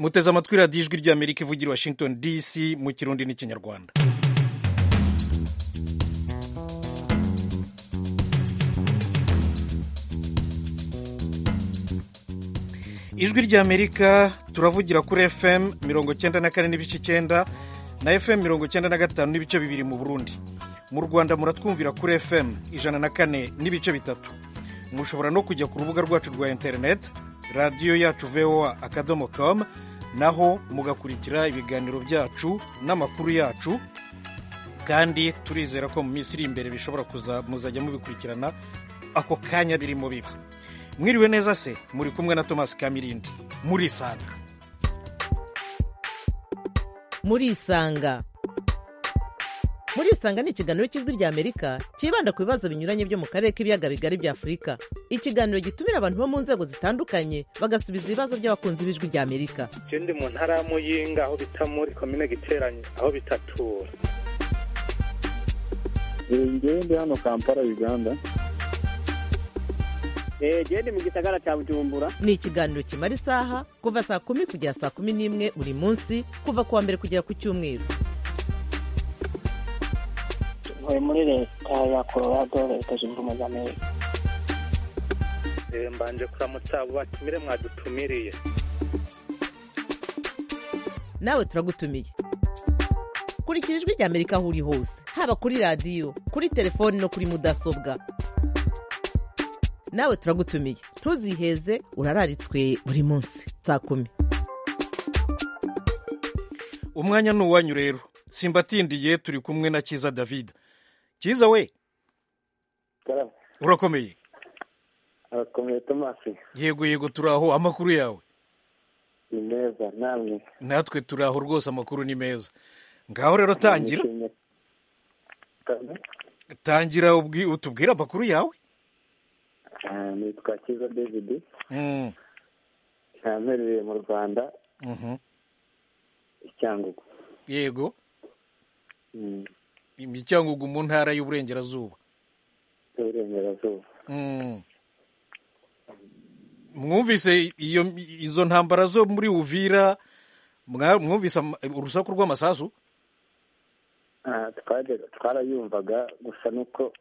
muteze amatwi radiyo ijwi ry'amerika ivugira i washington dc mu kirundi n'ikinyarwanda ijwi ry'amerika turavugira kuri fm mirongo cyenda na kane n'ibice icyenda na fm mirongo cyenda na gatanu n'ibice bibiri mu burundi mu rwanda muratwumvira kuri fm ijana na kane n'ibice bitatu mushobora no kujya ku rubuga rwacu rwa interineti radiyo yacu voa akadomo com naho mugakurikira ibiganiro byacu n'amakuru yacu kandi turizera ko mu minsi iri imbere bishobora muzajya mubikurikirana ako kanya birimo biba mwiriwe neza se muri kumwe na tomasi kamirindi murisanga murisanga murisanga ni ikiganiro cy'ijwi ry'amerika cyibanda ku bibazo binyuranye byo mu karere k'ibiyaga bigari bya afurika ikiganiro gitumira abantu bo mu nzego zitandukanye bagasubiza ibibazo by'abakunzi b'ijwi ry'amerika je ndi mu ntara ya muyinga aho bita muri komine giteranye aho bitatura ngewe ndi hano kampala uganda genda mu gisagara cya bujumbura ni ikiganiro kimara isaha kuva saa kumi kugera saa kumi n'imwe buri munsi kuva ku wa mbere kugera ku cyumweru ntuye muri leta ya colorado leta zunze ubumwe za amerika Eh, mbanje kuramutsa abo batumire mwadutumiriye nawe turagutumiye kurikira ijwi ry'amerika aho uri hose haba kuri radiyo kuri telefoni no kuri mudasobwa nawe turagutumiye ntuziheze urararitswe buri munsi saa kumi umwanya ni uwanyu rero simbatindiye turi kumwe na kiza david kiza we Karame, urakomeye arakomeye tomasi yego yego turi aho amakuru yawe ni meza namwe natwe turi aho rwose amakuru ni meza ngaho rero tangira Nishimye. Karame, tangira ubwi- utubwire amakuru yawe ah, nitwa kiza david Mm, namperereye mu rwanda mhm. i cyangugu yego Mm, imicyangugu mu ntara y'uburengerazuba y'uburengerazuba Mm. mwumvise iyo izo ntambara zo muri uvira mwa- mwumvise ama- urusaku rw'amasasu Ah, twaje- twarayumvaga gusa nuko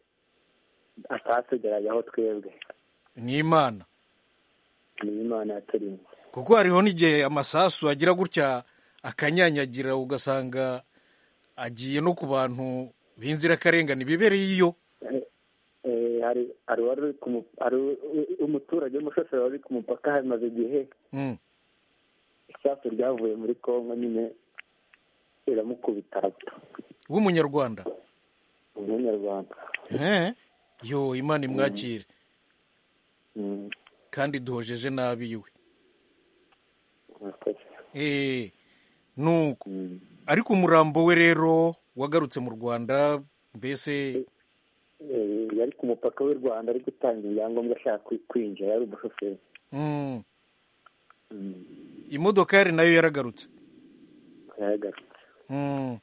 atatugeraga aho twebwe ni imana ni imana yaturimo kuko hariho n'igihe amasasu agira gutya akanyanyagira ugasanga agiye no ku bantu b'inzirakarengane bibereye iyo Eh, hari hari uwari uri ku mu- hari u- u- umuturage w'umushoferi wari uri ku mupaka hamaze igihe Mm. isasu ryavuye muri kongo nyine riramukubita arapfa w'umunyarwanda umunyarwanda Eh? yo imana imwakire Mm, kandi duhojeje nabi we murakoze. Eh, nuko Mm. ariko umurambo we rero wagarutse mu rwanda mbese Eh, yari ku mupaka w'u rwanda ari gutanga ibyangombwa ashaka kwi- kwinjira yari umushoferi mm, Mm, imodokari nayo yaragarutse yaragarutse Mm.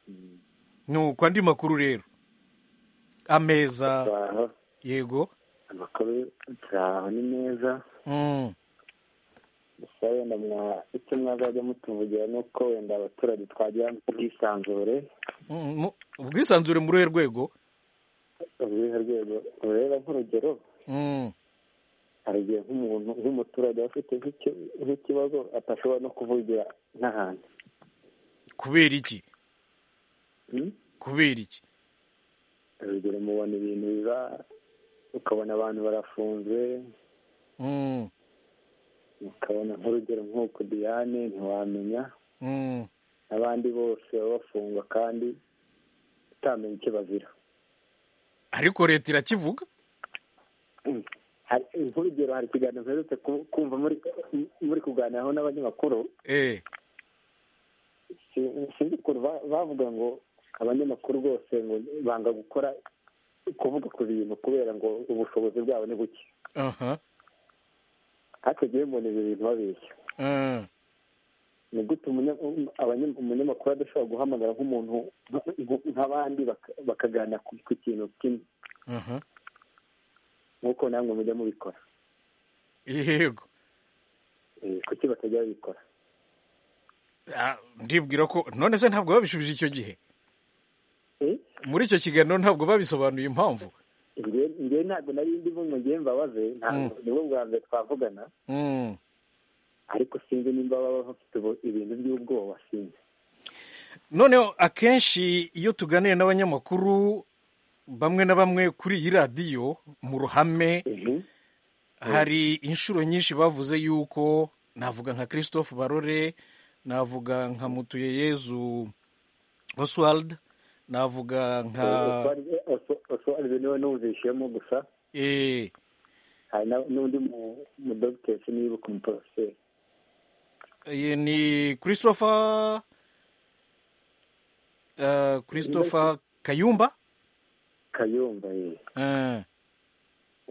Mm. nuko andi makuru rero ameza turaho yego amakuru turaho ni meza Mm, gusa wenda mwa icyo mwazajya mutuvugira ni uko wenda abaturage twagira ubwisanzure mm, mu- ubwisanzure muri uruhe rwego uruhe rwego ureba nk'urugero Mm, hari igihe nk'umuntu nk'umuturage aba afite nk'iki- nk'ikibazo atashobora no kuvugira n'ahantu kubera iki Mm? kubera iki urugero mubona ibintu biba ukabona abantu barafunze Mm, ukabona nk'urugero nk'uko diane ntiwamenya mm, n'abandi bose baba bafungwa kandi utamenya icyo bazira ariko leta irakivuga Mm. Hari- nk'urugero hari ikiganiro mperutse ku- kumva muri muri kuganiraho n'abanyamakuru eh, Si- sinzi ukuntu ba- bavuga ngo abanyamakuru bose ngo banga gukora kuvuga ku bintu kubera ngo ubushobozi bwabo ni buke aha, ariko njyewe mbona ibyo bintu babeshya eh, ni gute umunya- um- abanya- umunyamakuru adashobora guhamagara nk'umuntu nk- nk- nk'abandi baka- bakaganira ku ku kintu kimwe aha, nk'uko namwe mujya mubikora yego Eh, kuki batajya babikora Ah, ndibwira ko none se ntabwo babishubije icyo gihe Eh, muri icyo kiganiro ntabwo babisobanuye impamvu njye- njye ntabwo nari ndimo ngo njye mbabaze ntabwo nibwo bwa mbere twavugana Mm. ariko sinzi nimba baba bafite ubu- ibintu by'ubwoba sinzi noneho akenshi iyo tuganira n'abanyamakuru bamwe na bamwe kuri iyi radiyo mu ruhame Mhm. hari inshuro nyinshi bavuze yuko navuga nka christophe barore navuga nka mutuyeyezu oswald navuga nka Oswald- Os- Oswald niwe numvishijemo gusa eh, hari na- n'undi mu- mu dogiteri nibuka umuporoferi eh, ni christopher eh, christopher kayumba kayumba ye Eh,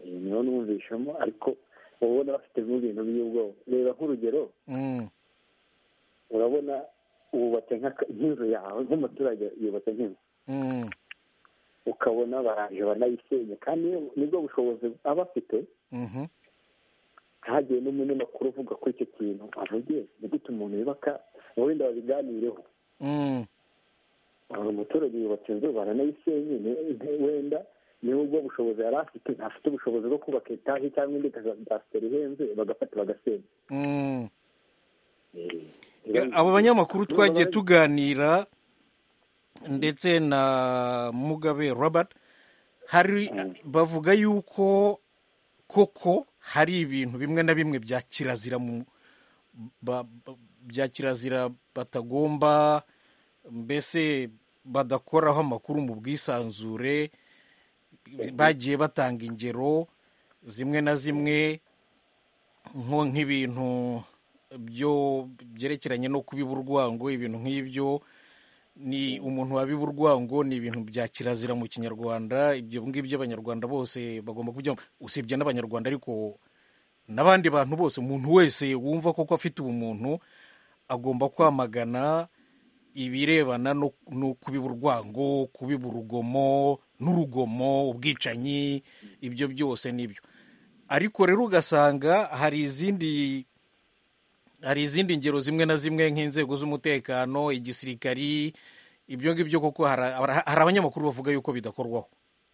niwe numvishamo ariko uba ubona bafitemo ibintu by'ubwoba reba nk'urugero mm, urabona wubatse nk'aka- nk'inzu yawe nk'umuturage yubatse nk'inzu mm, ukabona baraje banayisenye kandi niyo- nibwo bushobozi aba afite mhm, hagiye n'umunyamakuru uvuga kuri icyo kintu avuge ni gute umuntu yubaka wenda babiganireho mm, uyu muturage yubatse inzu baranayisenye ni- ni- wenda nubwo bushobozi yari afite ntafite ubushobozi bwo kubaka etaje cyangwa indi kadasiteri ihenze bagafata bagasenya mm. Eh, abo banyamakuru niba twagiye bari- tuganira ndetse na mugabe robert hari bavuga yuko koko hari ibintu bimwe na bimwe bya kirazira mu ba- ba- bya kirazira batagomba mbese badakoraho amakuru mu bwisanzure bagiye batanga ingero zimwe na zimwe nko nk'ibintu byo byerekeranye no kubiba urwango ibintu nk'ibyo ni umuntu wabiba urwango ni ibintu bya kirazira mu kinyarwanda ibyo ngibyo abanyarwanda bose bagomba kujyamo usibye n'abanyarwanda ariko n'abandi bantu bose umuntu wese wumva koko afite ubumuntu agomba kwamagana ibirebana no, no kubiba urwango kubiba urugomo n'urugomo ubwicanyi ibyo byose nibyo ariko rero ugasanga hari izindi hari izindi ngero zimwe na zimwe nk'inzego z'umutekano igisirikari ibyo ngibyo koko hari hari abanyamakuru bavuga yuko bidakorwaho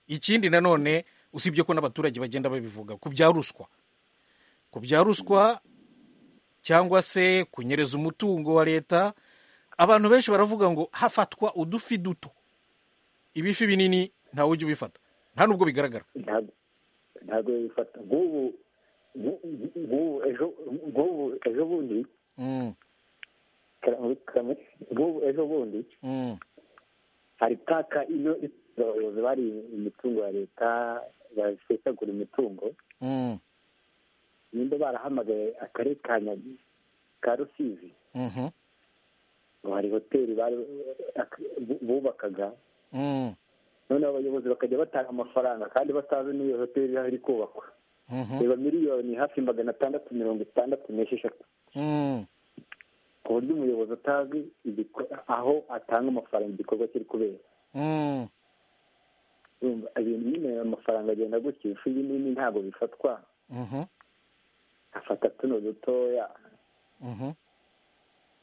ikindi nanone usibye ko n'abaturage bagenda babivuga ku bya ruswa ku bya ruswa cyangwa se kunyereza umutungo wa leta abantu benshi baravuga ngo hafatwa udufi duto ibifi binini ntawe ujya ubifata nta n'ubwo bigaragara ntabwo ntabwo bifata nk'ubu nk'u- nk'ubu ejo nk'ubu ejo bundi Mm, karamu- karamu- nk'ubu ejo bundi mm, hari taka ino abayobozi bari imitungo ya leta basesagura imitungo mm, nimba barahamagaye akarere ka Nyagi ka rusizi mhm, ngo hari hoteli bari bubakaga mm, noneho abayobozi bakajya batanga amafaranga kandi batazi n'iyo hoteli aho iri kubakwa mhm, reba miliyoni hafi magana atandatu mirongo itandatu n'esheshatu mm. ku buryo umuyobozi atazi igiko- aho atanga amafaranga igikorwa kiri kubera Mm, Urumva, ibintu nyine amafaranga agenda gutya ifi binini ntabwo bifatwa mhm, afata tuno dutoya mhm,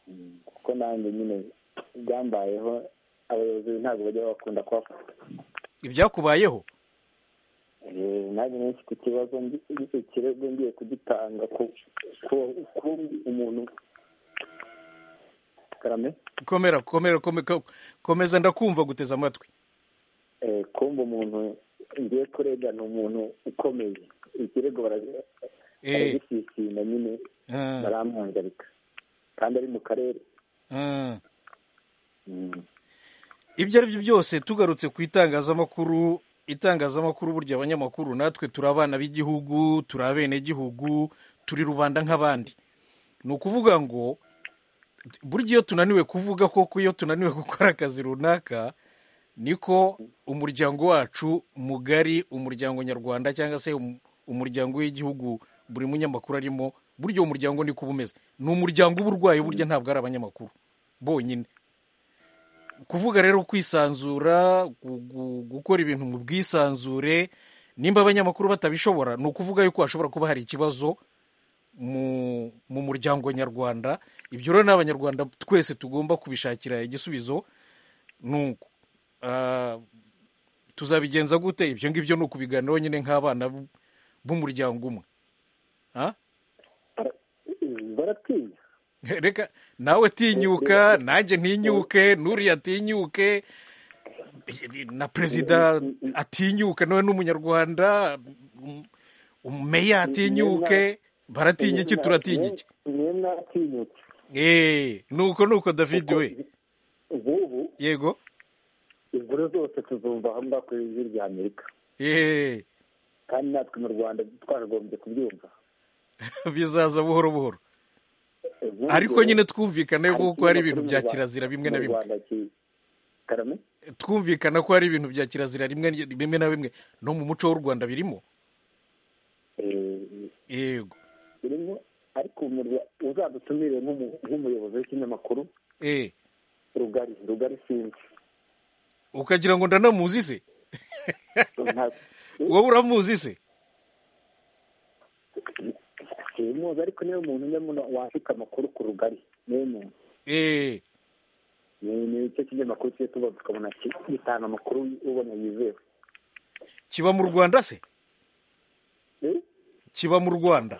Mm, kuko nanjye nyine byambayeho abayobozi ntabwo bajya bakunda kuhafata ibyakubayeho Eh, nanjye menshi ku kibazo ndi- ikirego ngiye kugitanga ku ku- ku umuntu karame komera komera kome- ko- komeza ndakumva guteza amatwi eh, kumva umuntu ngiye kurega ni umuntu ukomeye ikirego bara- Eh, baragisisina nyine eh, baramwangarika kandi ari mu karere eh. Mm. ibyo ari byo byose tugarutse ku itangazamakuru itangazamakuru burya abanyamakuru natwe turi abana b'igihugu turi abenegihugu turi rubanda nk'abandi ni ukuvuga ngo burya iyo tunaniwe kuvuga koko iyo tunaniwe gukora akazi runaka niko umuryango wacu mugari umuryango nyarwanda cyangwa se um- umuryango w'igihugu buri munyamakuru arimo burya uwo muryango niko uba umeze ni umuryango uba urwaye burya ntabwo ari abanyamakuru bonyine kuvuga rero kwisanzura gu- gu- gukora ibintu mu bwisanzure nimba abanyamakuru batabishobora ni ukuvuga yuko hashobora kuba hari ikibazo mu mu muryango nyarwanda ibyo rero ni abanyarwanda twese tugomba kubishakira igisubizo ni uko Ah, tuzabigenza gute ibyo ngibyo ni ukubiganiraho nyine nk'abana b- b'umuryango umwe Ah? baratinya reka nawe tinyuka nanjye ntinyuke n'uriya atinyuke na perezida atinyuka nawe ni umunyarwanda um- umumeya atinyuke baratinya iki turatinya iki mwe mwatinyutse eee ni uko ni uko david we nk'ubu yego inkuru zose tuzumva hamwe ku ijwi rya amerika eee kandi natwe mu rwanda twaragombye kubyumva bizaza buhoro buhoro Inkuru ariko zose- nyine twumvikane ariko kuko hari ibintu ikinyamakuru bya mu Rwanda- kirazira bimwe na mu bimwe Rwanda ki- karame twumvikana ko hari ibintu bya kirazira rimwe bimwe na bimwe no mu muco w'u rwanda birimo eh, yego birimo ariko mu Rwa- uzadutumire nk'umu- nk'umuyobozi w'ikinyamakuru eh rugari rugari sinzi ukagira ngo ndanamuzi se Nta- wowe uramuzi se simuzi ariko niwe muntu umwe muno wandika amakuru ku rugari niwe muntu eh ni ni cyo kinyamakuru tujye tuba tukabona ki- gitanga amakuru ubona yizewe kiba mu rwanda se Eh, kiba mu rwanda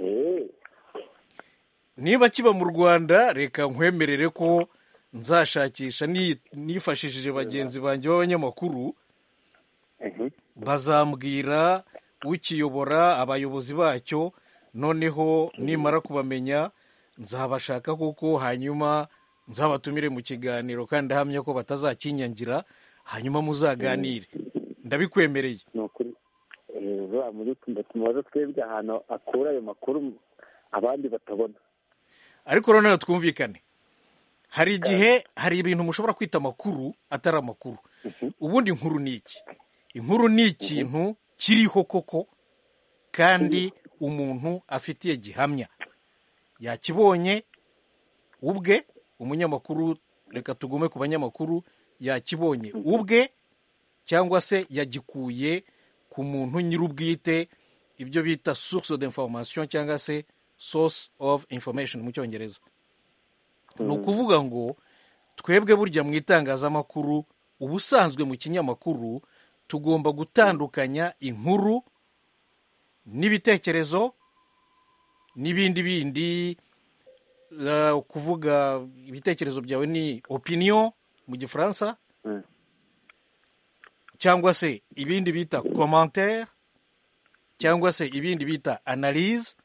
eh, niba kiba mu rwanda reka nkwemerere ko nzashakisha ni- nifashishije bagenzi banjye b'abanyamakuru mhm. bazambwira ukiyobora abayobozi bacyo noneho nimara kubamenya nzabashaka kuko hanyuma nzabatumire mu kiganiro kandi ahamya ko batazakinyangira hanyuma muzaganire ndabikwemereye ni ukuri Eh, uzaba mu gitondo tumubaze twebwe ahantu akura ayo makuru abandi batabona ariko rero nawe twumvikane hari igihe hari ibintu mushobora kwita amakuru atari amakuru ubundi inkuru ni iki inkuru ni ikintu kiriho koko kandi umuntu afitiye gihamya yakibonye ubwe umunyamakuru reka tugume ku banyamakuru yakibonye ubwe cyangwa se yagikuye ku muntu nyir'ubwite ibyo bita source d'information cyangwa se source of information mu cyongereza ni ukuvuga ngo twebwe burya mu itangazamakuru ubusanzwe mu kinyamakuru tugomba gutandukanya inkuru n'ibitekerezo n'ibindi bindi eh, kuvuga ibitekerezo byawe ni opinion mu gifaransa Mm. cyangwa se ibindi bita commentaire cyangwa se ibindi bita analyse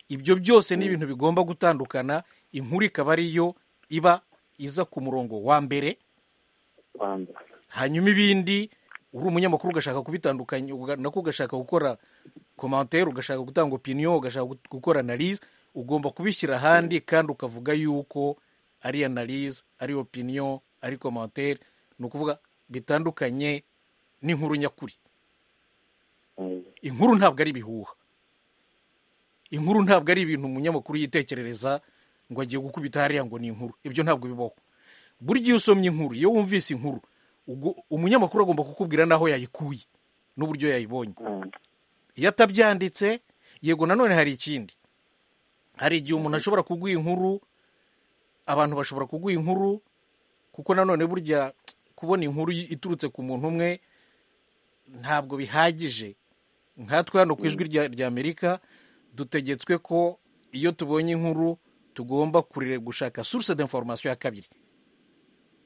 ibyo byose ni ibintu bigomba gutandukana inkuru ikaba ariyo iba iza ku murongo wa mbere banza hanyuma ibindi uri umunyamakuru ugashaka kubitandukanya uga- nako ugashaka gukora komantere ugashaka gutanga opinion ugashaka gu- gukora analyse ugomba kubishyira ahandi kandi ukavuga yuko ari analyse ari opinion ari komantere ni ukuvuga bitandukanye n'inkuru nyakuri Eh, inkuru ntabwo ari ibihuha inkuru ntabwo ari ibintu umunyamakuru yitekerereza ngo agiye gukubita hariya ngo ni inkuru ibyo ntabwo bibaho burya iyo usomye inkuru iyo wumvise inkuru ubwo- umunyamakuru agomba kukubwira n'aho yayikuye n'uburyo yayibonye mm, iyo atabyanditse yego nanone hari ikindi hari igihe umuntu ashobora kuguha inkuru abantu bashobora kuguha inkuru kuko nanone burya kubona inkuru y- iturutse ku muntu umwe ntabwo bihagije nkatwe hano ku ijwi rya rya amerika dutegetswe ko iyo tubonye inkuru tugomba kurire gushaka source d'information ya kabiri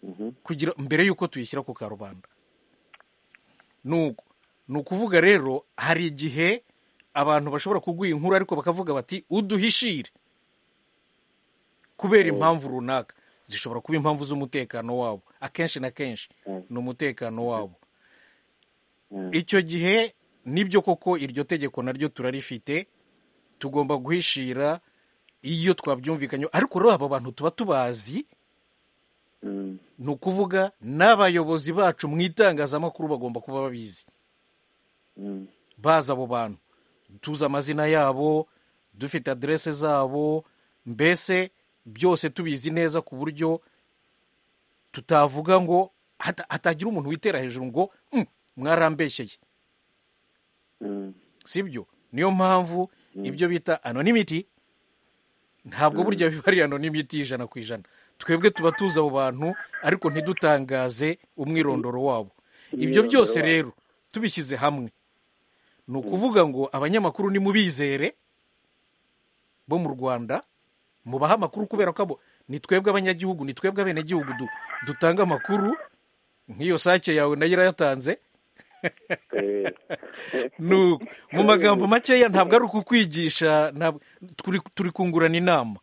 mhm. kugira mbere y'uko tuyishyira ku karubanda nuko ni ukuvuga rero hari igihe abantu bashobora kuguha inkuru ariko bakavuga bati uduhishire kubera impamvu runaka zishobora kuba impamvu z'umutekano wabo akenshi na kenshi Mm. ni umutekano wabo Mm. icyo gihe nibyo koko iryo tegeko naryo turarifite tugomba guhishira iyo twabyumvikanyeho ariko rero abo bantu tuba tubazi Mm. ni ukuvuga n'abayobozi bacu mu itangazamakuru bagomba kuba babizi Mm. bazi abo bantu tuzi amazina yabo dufite aderese zabo mbese byose tubizi neza ku buryo tutavuga ngo hata- hatagira umuntu witera hejuru ngo "Mm, mwarambeshyeye Mm. sibyo niyo mpamvu ibyo bita anonymity ntabwo burya biba ari anonymity ijana ku ijana twebwe tuba tuzi abo bantu ariko ntidutangaze umwirondoro wabo ibyo Umwirondoro byose wabo. rero tubishyize hamwe ni ukuvuga ngo abanyamakuru nimubizere bo mu rwanda mubahe amakuru kubera ko abo ni twebwe abanyagihugu ni twebwe abenegihugu du- dutanga amakuru nk'iyo sake yawe nayo irayatanze Eh, Nu- mu magambo makeya ntabwo ari ukukwigisha ntabwo- turi turi kungurana inama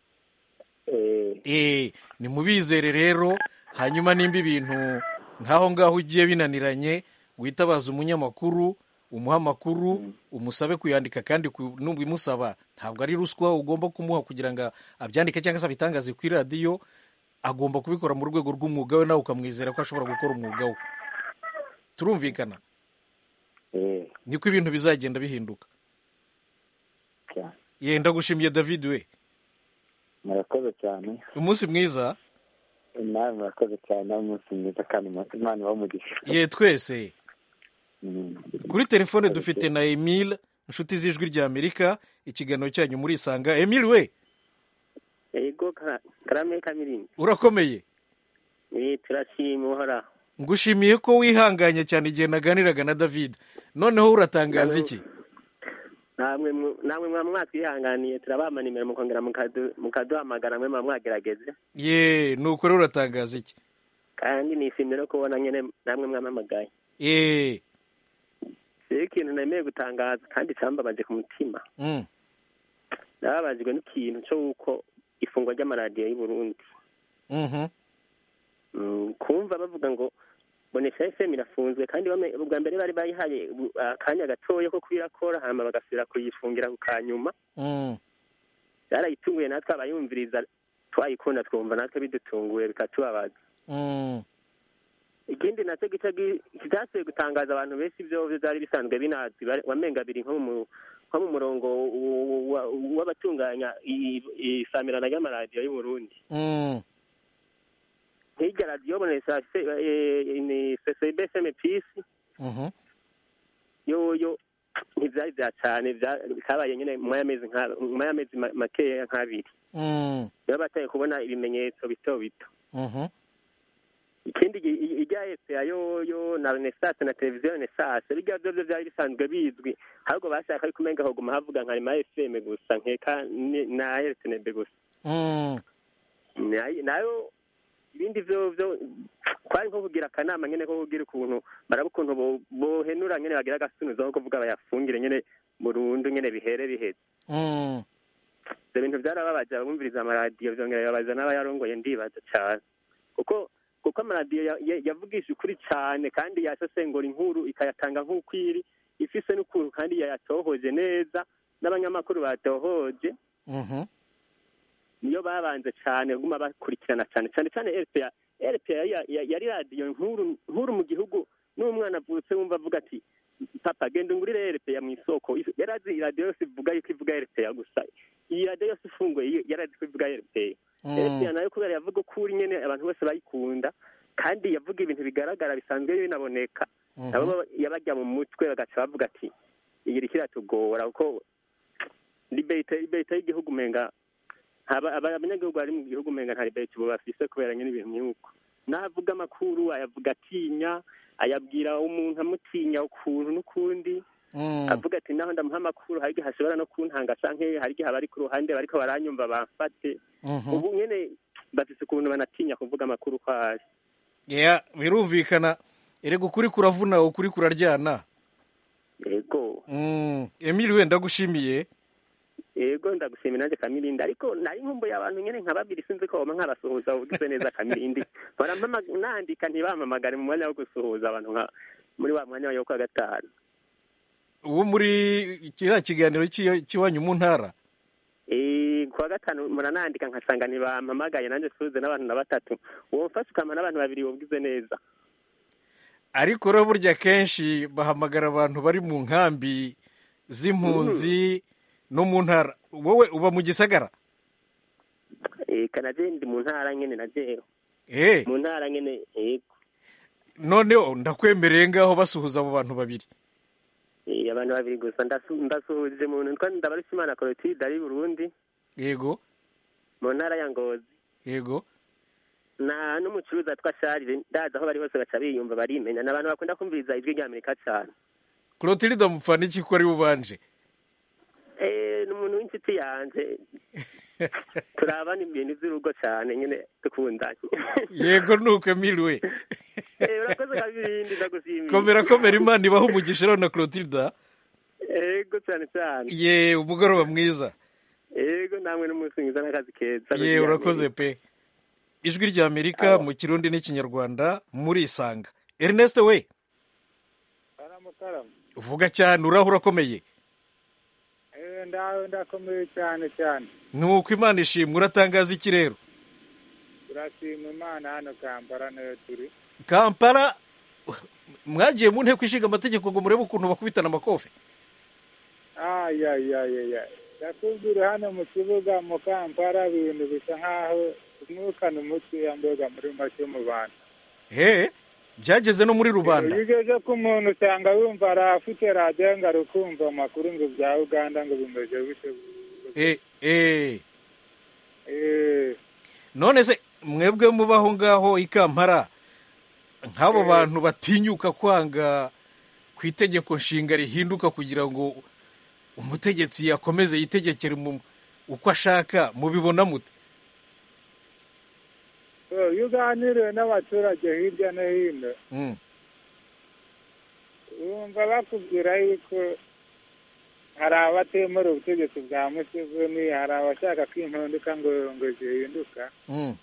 eh, Eh, ni mubizere rero hanyuma nimba ibintu nk'aho ngaho ugiye binaniranye witabaza umunyamakuru umuha amakuru umusabe kuyandika kandi ku- n'ubimusaba ntabwo ari ruswa ugomba kumuha kugira ngo abyandike cyangwa se abitangaze kuri radiyo agomba kubikora mu rwego rw'umwuga we nawe ukamwizera ko ashobora gukora umwuga we turumvikana eh, niko ibintu bizagenda bihinduka cyane. yenda gushimiye david we murakoze cyane umunsi mwiza nawe murakoze cyane aho umunsi mwiza kandi mu- imana ibaha umugisha ye twese Mm. kuri telefone dufite na emile inshuti z'ijwi ry'amerika ikiganiro cyanyu muri isanga emile we yego Ka- karame kamirimbi urakomeye Eh, turashima uhoraho ngushimiye ko wihanganye cyane igihe naganiraga na david noneho uratangaza iki namwe mu- namwe mwa mwatwihanganiye turabamana nimero mukongera mukadu- mukaduhamagara mwe muba mwagerageze ye nuko rero uratangaza iki kandi nishimiye no kubona nyine namwe mwampamagaye ye rero ikintu nemeye gutangaza kandi cyambabaje ku mutima mm. nababajwe n'ikintu cyo uko ifungwa ry'amaradiyo y'u Burundi mhm. Mm, kumva bavuga ngo bonesha fm irafunzwe kandi bame- ubwa mbere bari bayihaye ubu- akanya gatoya ko kuyirakora hama bagasubira kuyifungira ku kanyuma Mm. yarayitunguye natwe abayumviriza twayikunda twumva natwe bidutunguye bikatubabaza Mm. ikindi nacyo gica gi- kitasuye gutangaza abantu benshi ibyo byari bisanzwe binazi bari- wamenga biri nko mu nko mu murongo w- w- wa- w'abatunganya i- i- isamirana ry'amaradiyo y'u Burundi Mm. hirya radiyo bonesha sosiyete fm pisi Mhm. yoyo ntibyari bya cyane bya- bikabaye nyine nyuma y'amezi nka- nyuma y'amezi ma- makeya nk'abiri Mm. niba bataye kubona ibimenyetso bito bito Mhm. ikindi gi- i- irya eseya yoyo na renesase na televiziyo renesase birya byo byo byari bisanzwe bizwi ahubwo bashaka ari kumenga hoguma havuga nka rema fm gusa nkeka ni- na rtnb gusa Mm. Nayo- nayo ibindi byo byo kwari nko kugira akanama nyine ko kugira ukuntu baraba ukuntu bo- bohenura nyine bagira agasunuzo ko kuvuga bayafungire nyine burundu nyine bihere biheze Mm. ibyo bintu byarababaje abumviriza amaradiyo byongera bibabaza n'abayarongoye ndibaza cyane kuko kuko amaradiyo ya- ya- yavugisha ukuri cyane kandi yasesengura inkuru ikayatanga nk'uko iri ifise n'ukuntu kandi yayatohoje neza n'abanyamakuru batohoje Mhm. niyo babanje cyane guma bakurikirana cyane cyane cyane rpa rpa ya- ya- yari radiyo nkuru nkuru mu gihugu n'umwana avutse wumva avuga ati papa genda ungurire rpa mu isoko yari azi radiyo yose ivuga yuko ivuga rpa gusa iyi radiyo yose ifunguye yo- yari azi ko ivuga rpa Mm. rpa nayo kubera yavuga ukuri nyine abantu bose bayikunda kandi yavuga ibintu bigaragara bisanzwe binaboneka nabo Mhm. baba- yabajya mu mutwe bagaca bavuga ati iyi iriko iratugora kuko debate debate y'igihugu umenga aba- aba- abanyagihugu bari mu gihugu umenga nta debate ubu bafise kubera nyine ibintu nk'uko navuga amakuru ayavuga atinya ayabwira umuntu amutinya ukuntu n'ukundi Mm. avuga ati naho ndamuha amakuru hari igihe hashobora no kuntanga canke hari igihe abari ku ruhande bariko baranyumva bamfate Mhm. ubu nyene bafise ukuntu banatinya kuvuga amakuru kwayo Yeah, birumvikana erega ukuri kuravuna ukuri kuraryana yego Mm, Emile wenda gushimiye yego ndagushimira nanjye kamirindi ariko nari nkumbuye abantu nyine nka babiri sinzi ko baba nkabasuhuza ugize neza kamirindi mpora mpama- nandika ntibamamagare mu mwanya wo gusuhuza abantu nka muri wa mwanya wo kwa gatanu uwo muri kiriya kiganiro cy'iyo- cy'iwanyu mu ntara Eh, kuwa gatanu muranandika nkasanga ntibampamagaye nanjye suhuze n'abantu na batatu uwo mfashe ukama n'abantu babiri wubwize neza ariko rero burya kenshi bahamagara abantu bari mu nkambi z'impunzi no mu ntara wowe uba mu gisagara Eh, kanaje ndi mu ntara nyine najeho Eh, mu ntara nyine yego noneho ndakwemereye ngaho basuhuza abo bantu babiri Eh, abantu babiri gusa ndasu- ndasuhuje umuntu nitwa ndabarushimana korotide ari i burundi yego mu ntara ya ngozi yego na n'umucuruzi atwa sharire ndazi aho bari hose baca biyumva barimenya ni abantu bakunda kumviriza ijwi rya amerika cyane clotilde amupfana iki ko ari ubanje Eh, ni umuntu w'inshuti yanjye turabana ibintu by'urugo cyane nyine dukundanye yego nuko emiliwe Eh, urakoze kabirindi ndagushimiye komera komera imana ibaho umugisha rero na clotilde yego cyane cyane ye umugoroba mwiza yego namwe n'umunsi mwiza n'akazi keza ye urakoze pe ijwi rya amerika mu kirundi n'ikinyarwanda murisanga ernest we aramutarama uvuga cyane uraho urakomeye Eh, ndawe ndakomeye cyane cyane nuko imana ishimwe uratangaza iki rero turashima imana hano kampala nayo turi kampala mwagiye mu nteko ishinga amategeko ngo murebe ukuntu bakubitana amakofe ayayayaya ndakubwira hano mu kibuga mu kampala ibintu bisa nk'aho umwuka ni umuti yambuga muri make mu bantu he byageze no muri iyo rubanda ugeze ku muntu usanga wumva ari afite radiyo ngo ari kumva amakuru ngo bya uganda ngo bimeze bityo Eh, eh. Eh, none se mwebwe muba aho ngaho i kampala nk'abo bantu batinyuka kwanga ku itegeko nshinga rihinduka kugira ngo umutegetsi yakomeze yitegekere mu- uko ashaka mubibona mute so, iyo uganiriye n'abaturage hirya no hino Mm. bumva bakubwira yuko hari abatemera ubutegetsi bwa museveni hari abashaka ko impinduka ngo ngo zihinduka Mm.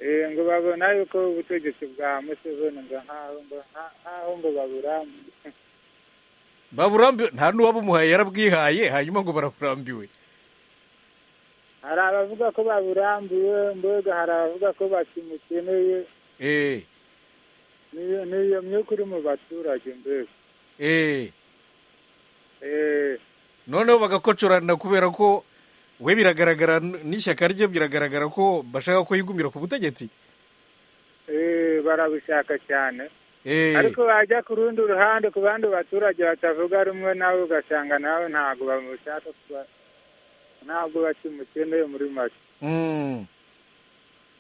Eh, ngo babona yuko ubutegetsi bwa museveni ngo nkaho ngo nka- nkaho ngo baburambuye baburambiwe nta n'uwabumuhaye yarabwihaye hanyuma ngo baraburambiwe hari abavuga ko baburambuye mbega hari abavuga ko bakimukeneye eh, niyo niyo myuka iri mu baturage mbega eh. Eh, noneho bagakocorana kubera ko we biragaragara n'ishyaka rye biragaragara ko bashaka ko yigumira ku butegetsi eh, barabishaka cyane Eh, ariko bajya ku rundi ruhande ku bandi baturage batavuga rumwe nawe ugasanga nawe ntabwo bamushaka kuba ntabwo bakimukeneye muri make mm.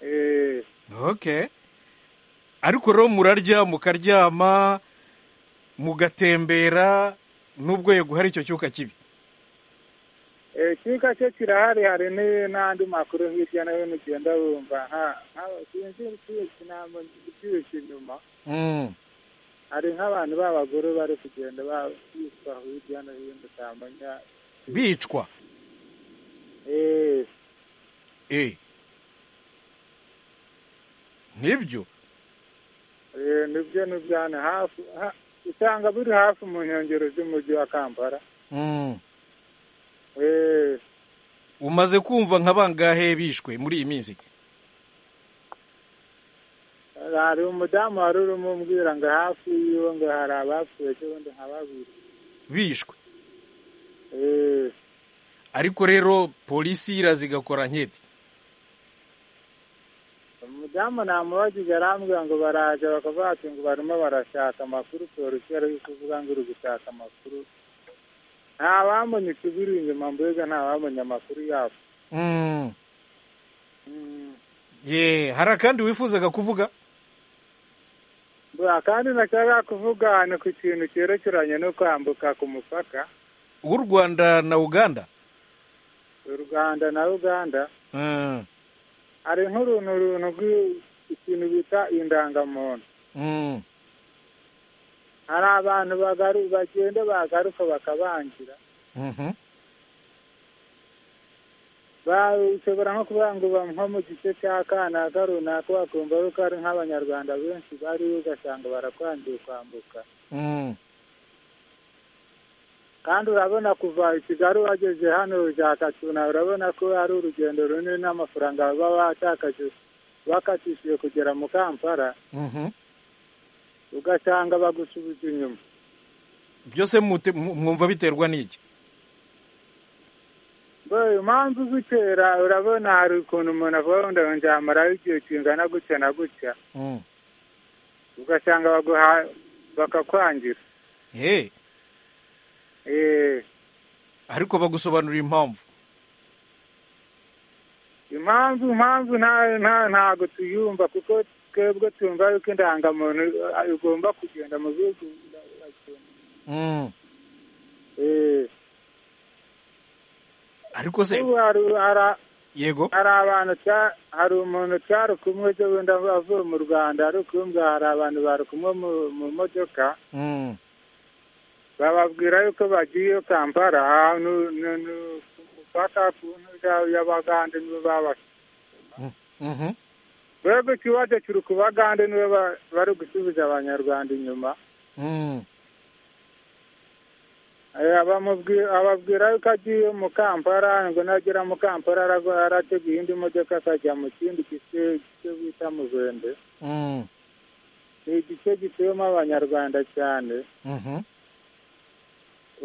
Eh, okay ariko rero murarya mukaryama mugatembera nubwo yego hari icyo cyuka kibi eh, icyuka cye kirahari hari ni- n'andi makuru hirya no hino ugenda wumva nka- nka- sinzi ibyinshi ntamenya ibyinshi inyuma Mm. hari nk'abantu b'abagore bari kugenda babiswa hirya no hino utamenya bicwa Eh, eh. nibyo eh, nibyo nibyana hafi ha- usanga biri hafi mu nkengero z'umujyi wa kampala mm. Eh, umaze kumva nka bangahe bishwe muri iyi minsi hari umudamu wari urimo umbwira ngo hafi yiwe ngo hari abapfuye cy'ubundi nka babiri bishwe Eh, ariko rero polisi iraza igakora nketi umudamu namubajije arambwira ngo baraje bakavuga ati ngo barimo barashaka amakuru polisi yari iri kuvuga ngo iri gushaka amakuru nta wamenya ikibiri inyuma mbega nta wamenya amakuru yabo mm. ye hari akandi wifuzaga kuvuga Bwa, kandi nashaka kuvuga ni ku kintu cyerekeranye no kwambuka ku mupaka w'u rwanda na uganda u rwanda na uganda mm. hari nk'uruntu runtu rw'i- ikintu bita indangamuntu Mm. hari abantu bagaru bagenda bagaruka bakabangira Mhm. bashobora nko kuvuga ngo ba- nko mu gice cya kanaka runaka bakumva yuko ari nk'abanyarwanda benshi bari ugasanga barakwangiye kwambuka Mm. kandi urabona kuva i kigali wageze hano za katsina urabona ko ari urugendo runini n'amafaranga baba batakaje bakatishije kugera mu kampala Mhm. ugasanga bagusubiza inyuma byose mute- mu- mwumva biterwa n'iki Boy, impamvu zitera urabona hari ukuntu umuntu avuga ngo ndamaraho igihe kingana gutya na gutya Mm. ugasanga baguha bakakwangira Hey, ariko bagusobanurira impamvu impamvu impamvu nta- nta- ntago tuyumva kuko twebwe twumva yuko indangamuntu eh, igomba kugenda mu bihugu Mm. eh, ariko se ubu hari hari- yego hari abantu cya- hari umuntu cyari kumwe cyo wenda avuye mu rwanda ari ukumbwa hari abantu bari kumwe mu- mu modoka Mm. bababwira yuko bagiye kampala nu- nu- nu- gufata ku ntuga y'abagande nibo babashe Mhm. twebwe ikibazo kiri ku bagande nibo ba- bari gusubiza abanyarwanda inyuma Mm. Eh, abamubwi- ababwira yuko agiye mu kampala ngo nagera mu kampala aragwa- arateguye indi modoka akajya mu kindi gice cyo bita muvende Mm. ni igice gituyemo abanyarwanda cyane Mhm.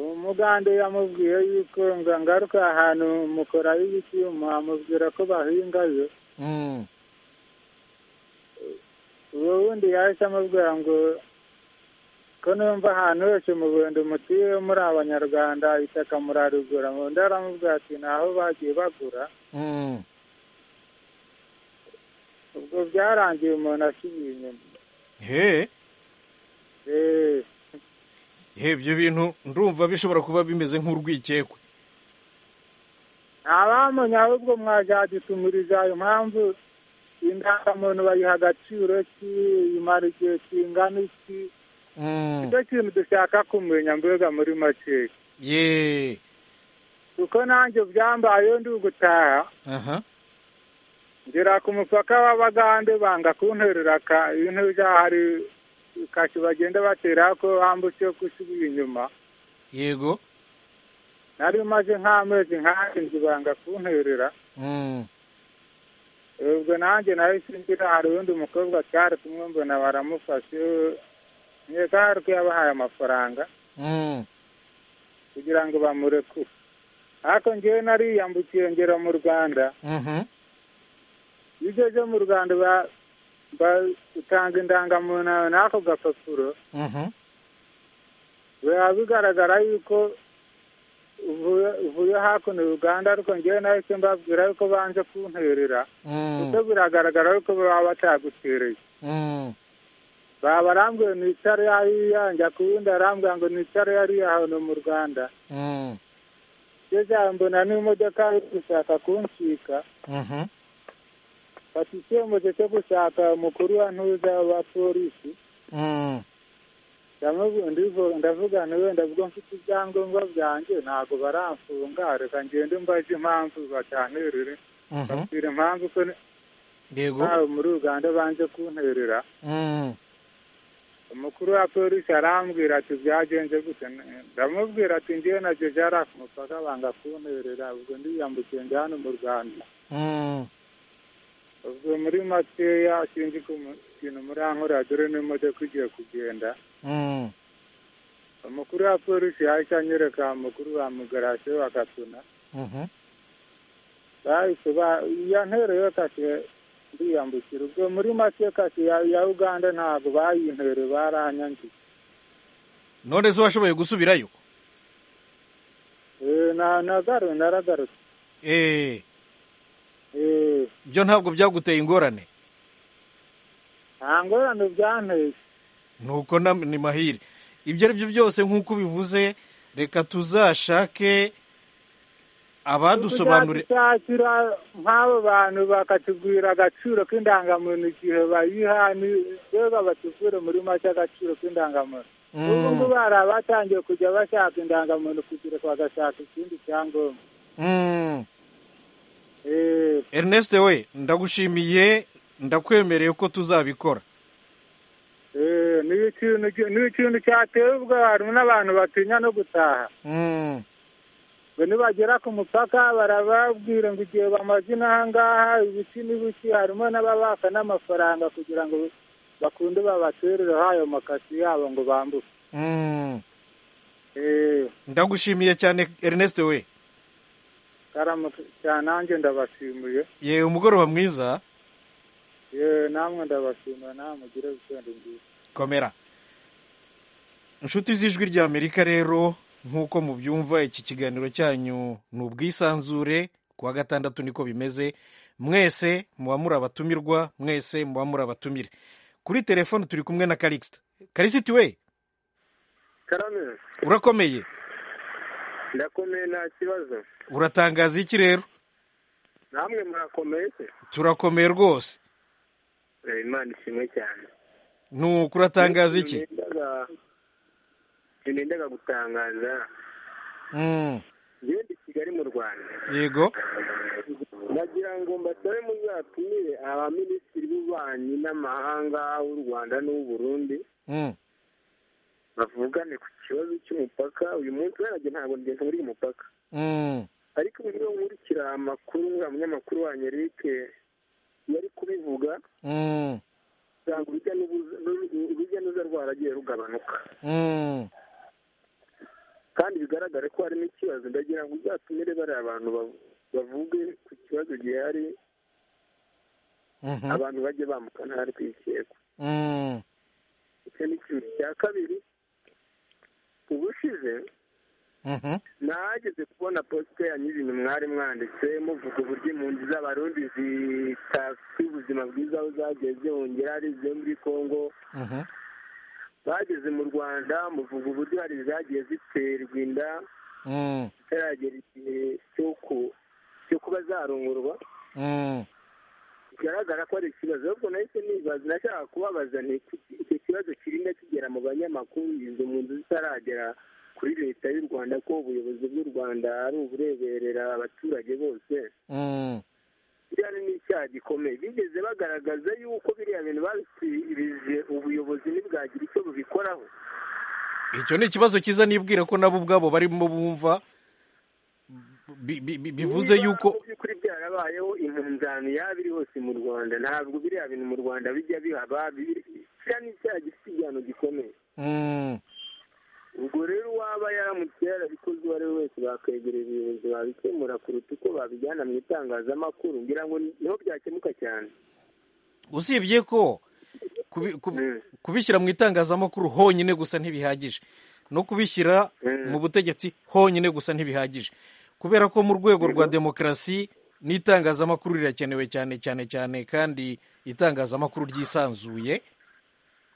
umugande yamubwiye yuko ngo ngaruka ahantu mukorayo icyuma amubwira ko bahingayo Mm. uwo wundi yahise amubwira ngo ko numva ahantu hose mu buhendo mutuye muri abanyarwanda itaka murarigura undi aramubwira ati ntaho bagiye bagura Mm. ubwo byarangiye umuntu asubiye inyuma He, Eh, he ibyo bintu ndumva bishobora kuba bimeze nk'urwikekwe. ntabamenya ahubwo mwazadutumiriza ayo mpamvu indangamuntu bayiha agaciro ki imara igihe kingana iki Mm. nicyo kintu dushaka kumenya mbega muri makeya Ye. kuko nanjye byambayeho ndi gutaha Aha. ngera ku mupaka w'abagande banga kunterera ka- ibintu byahari kashi bagenda batera ko bambutse ko usubiye inyuma Yego. nari maze nk'amezi nk'arindwi banga kunterera Mm. ubwo nanjye nahise ngira hari undi mukobwa twari kumwe mbona baramufashe nkeka hari ko yabahaye amafaranga Mm. kugira ngo bamurekure ariko ngewe nariyambukiye ngera mu rwanda Mhm. iyo ugeze mu rwanda ba- ba- utanga indangamuntu yawe n'ako gapapuro Mhm. biba bigaragara yuko uvuye uvuye hakuno uganda ariko ngewe nahise mbabwira yuko banze kunterera kuko Mm. biragaragara yuko baba batagutereye Mm. baba barambwiye nicare hariya njya ku wundi arambwira ngo nicare hariya hano mu rwanda Mm. ngeze aho mbona n'imodoka iri gushaka kuncika Mhm. fata icyemezo cyo gushaka umukuru wa ntuza wa polisi Mm. ndamubu- ndivu- ndavuga nti wenda ubwo mfite ibyangombwa byanjye ntabwo baramfunga reka ngende mbaze impamvu batanterere Mhm. babwira impamvu ko ni- Yego. ntawe muri uganda banze kunterera Mm. umukuru wa polisi arambwira ati byagenze gute ndamubwira ati ngewe nabyo byari ku mupaka banga kunterera ubwo ndiyambukiye ndi hano mu rwanda Mm. ubwo muri makeya sinzi ko mu- ikintu murankorera dore n'imodoka igiye kugenda Mm. umukuru wa polisi yahise anyereka umukuru wa mugarasiyo bagatuna Mhm. bahise ba- yantereye kase ndiyambukira ubwo muri make kase ya ya uganda ntabwo bayintere baranyangiye None se washoboye gusubirayo? Eh, na nagaru naragarutse Eh, Eh, byo ntabwo byaguteye ingorane. nta ngorane byanteye nuko na- ni mahire ibyo ari byo byose nk'uko bivuze reka tuzashake abadusobanurira kuzadushakira nk'abo bantu bakatubwira agaciro k'indangamuntu igihe bayiha ni- mbega batuvure muri make agaciro k'indangamuntu Mm. ubu ngubu hari abatangiye kujya bashaka indangamuntu kugira ngo bagashaka ikindi cyangombwa Mm. Eh, ernest we ndagushimiye ndakwemereye ko tuzabikora eh, ni ikintu ni ikintu cyateye ubwoba harimo n'abantu batinya no gutaha Mm. ngo nibagera ku mupaka barababwira ngo igihe bamaze inaha ngaha ibiki n'ibiki harimo n'ababaka n'amafaranga kugira ngo bakunde babaterereho ayo makasi yabo ngo bambuke Mm. Eh, ndagushimiye cyane ernest we karamuka cyane nanjye ndabashimiye yewe umugoroba mwiza yewe namwe ndabashimira nawe mugire wikendi nziza komera inshuti z'ijwi ry'amerika rero nk'uko mubyumva iki kiganiro cyanyu ni ubwisanzure kuwa gatandatu niko bimeze mwese muba muri abatumirwa mwese muba muri abatumire kuri telefone turi kumwe na karikisita karikisita we karame urakomeye ndakomeye nta kibazo uratangaza iki rero namwe murakomeye se turakomeye rwose Eh, imana ishimwe cyane nuko uratangaza iki Sinindaga- sinindaga gutangaza Mm, ngende i kigali mu rwanda yego nagira ngo mbasabe muzatumire abaminisitiri b'ububanyi n'amahanga w'u rwanda n'uw'u burundi Mm, bavugane ku kibazo cy'umupaka uyu munsi warajye ntabwo ngeze muri uyu mupaka mm, ariko uburyo nkurikira amakuru uriya munyamakuru wanyu eric yari kubivuga mm, usanga urujya n'uruza- n'uru- urujya n'uruza rwaragiye rugabanuka mm. kandi bigaragare ko harimo ikibazo ndagira ngo uzatumire bariya bantu bav- bavuge ku kibazo gihari Mhm, abantu bajye bambuka ntari kwikekwa mm, icyo ni kimwe cya kabiri ubushize mhm, nahageze kubona posite yanyu ibintu mwari mwanditse muvuga uburyo impunzi z'abarundi zitafite ubuzima bwiza aho zageze hongera ari izo muri congo mhm, bageze mu rwanda muvuga uburyo hari izagiye ziterwa inda mm, zitaragera igihe cyo ku- cyo kuba zarongorwa mm, bigaragara ko ari ikibazo ahubwo nahise nibaza nashaka kubabaza nti kuki icyo kibazo kirinda kigera mu banyamakuru izo mu nzu zitaragera kuri leta y'u rwanda ko ubuyobozi bw'u rwanda ari ubureberera abaturage bose mm, biriya ni n'icyaha gikomeye bigeze bagaragaza yuko biriya bintu babisubirije ubuyobozi ntibwagira icyo bubikoraho icyo ni ikibazo cyiza nibwira ko nabo ubwabo barimo bumva bi- bi- bi- bivuze Niba yuko mu by'ukuri byarabayeho impunzani yaba iri hose mu rwanda ntabwo biriya bintu mu rwanda bijya bihaba biri- kiriya ni icyaha gifite igihano gikomeye Mm, ubwo rero uwaba yaramutse yarabikoze uwo ari we wese bakwegerera ubuyobozi babikemura kuruta uko babijyana mu itangazamakuru ngira ngo ni- niho byakemuka cyane usibye ko kubi- kubi- Mm. kubishyira mu itangazamakuru honyine gusa ntibihagije no kubishyira Mm. mu butegetsi honyine gusa ntibihagije kubera ko mu rwego rwa demokarasi n'itangazamakuru rirakenewe cyane cyane cyane kandi itangazamakuru ryisanzuye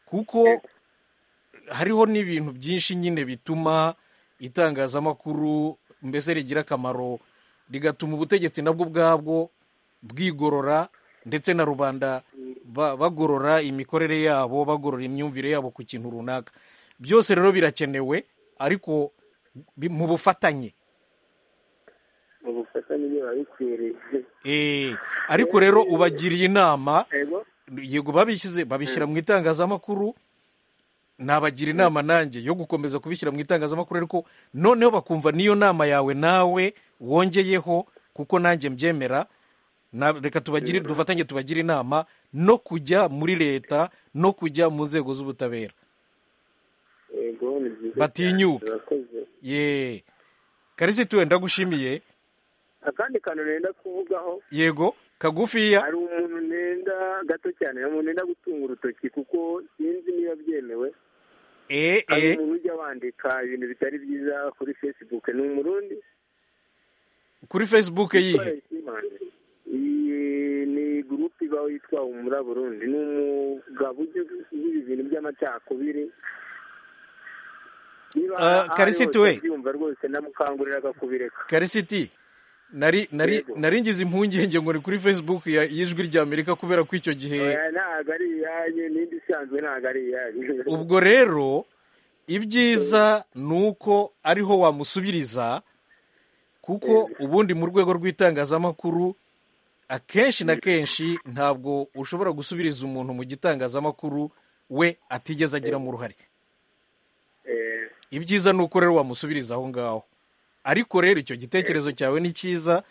kuko hariho n'ibintu byinshi nyine bituma itangazamakuru mbese rigira akamaro rigatuma ubutegetsi nabwo ubwabwo bwigorora ndetse na rubanda ba- bagorora imikorere yabo bagorora imyumvire yabo ku kintu runaka byose rero birakenewe ariko bi- mu bufatanye mu bufatanye niyo babikwiriye Eh, ariko rero ubagiriye inama ego yego babishyize babishyira mu itangazamakuru nabagira inama nanjye yo gukomeza kubishyira mu itangazamakuru ariko noneho bakumva n'iyo nama yawe nawe wongeyeho kuko nanjye mbyemera Na- reka tubagire dufatanye tubagire inama no kujya muri leta no kujya mu nzego z'ubutabera ego ni byiza Batinyuka. cyane, urakoze ye karisi tuwe ndagushimiye akandi kantu nenda kuvugaho yego kagufiya hari umuntu nenda gato cyane hari umuntu nenda gutunga urutoki kuko sinzi niba byemewe e hari e umuntu ujya wandika ibintu bitari byiza kuri facebook ni umurundi kuri facebook yihe Iyi ni gurupe iba yitwa umura burundi ni umugabo ujya uvuga ibintu by'amacakubiri niba Ah, Karisiti we. yumva rwose namukanguriraga kubireka karisiti nari nari Yego. nari ngize impungenge ngo ni kuri facebook ya- y'ijwi ry'amerika kubera ko icyo gihe Oya, ntabwo ari iyanyu n'indi isanzwe ntabwo ari iyanyu ubwo rero ibyiza ni uko ariho wamusubiriza kuko ubundi mu rwego rw'itangazamakuru akenshi na kenshi ntabwo ushobora gusubiriza umuntu mu gitangazamakuru we atigeze agiramo uruhare Eh, ibyiza ni uko rero wamusubiriza aho ngaho ariko rero icyo gitekerezo cyawe ni cyiza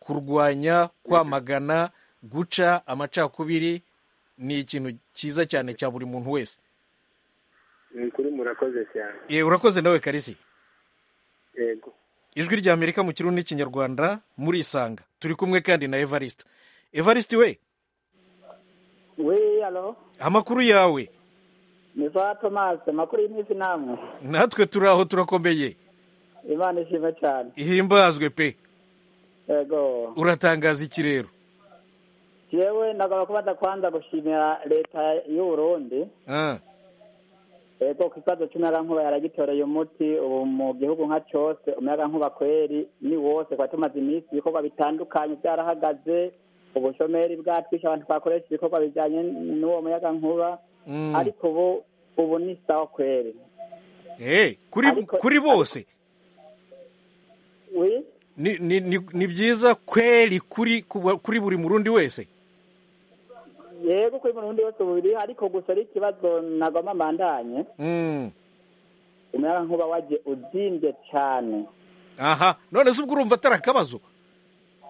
kurwanya kwamagana guca amacakubiri ni ikintu cyiza cyane cya buri muntu wese ni ukuri murakoze cyane yewe urakoze nawe karisi yego ijwi rya amerika mu kirundi n'ikinyarwanda muri isanga turi kumwe kandi na evariste evariste we we alo amakuru yawe ni za tomasi amakuru y'iminsi namwe natwe turi aho turakomeye imana ishima cyane ihimbazwe pe yego uratangaza iki rero jewe nagomba kubanza kwanza gushimira leta y'u Burundi Ah, yego ku kibazo cy'umuyagankuba yaragitoreye umuti ubu mu gihugu nka cyose umuyagankuba kweri ni wose kuba tumaze iminsi ibikorwa bitandukanye byarahagaze ubushomeri bwatwisha abantu twakoresha ibikorwa bijyanye n'uwo muyagankuba mm. ariko ubu ubu ni sawa kweri Eh, kuri Ariko- kuri bose wi ni ni ni ni byiza kweli kuri kuba- kuri buri murundi wese yego kuri mu rundi wose bubiri ariko gusa ari ikibazo nagoma mandanye Mm. umuyagankuba waje uzimbye cyane aha none se ubwo urumva atari akabazo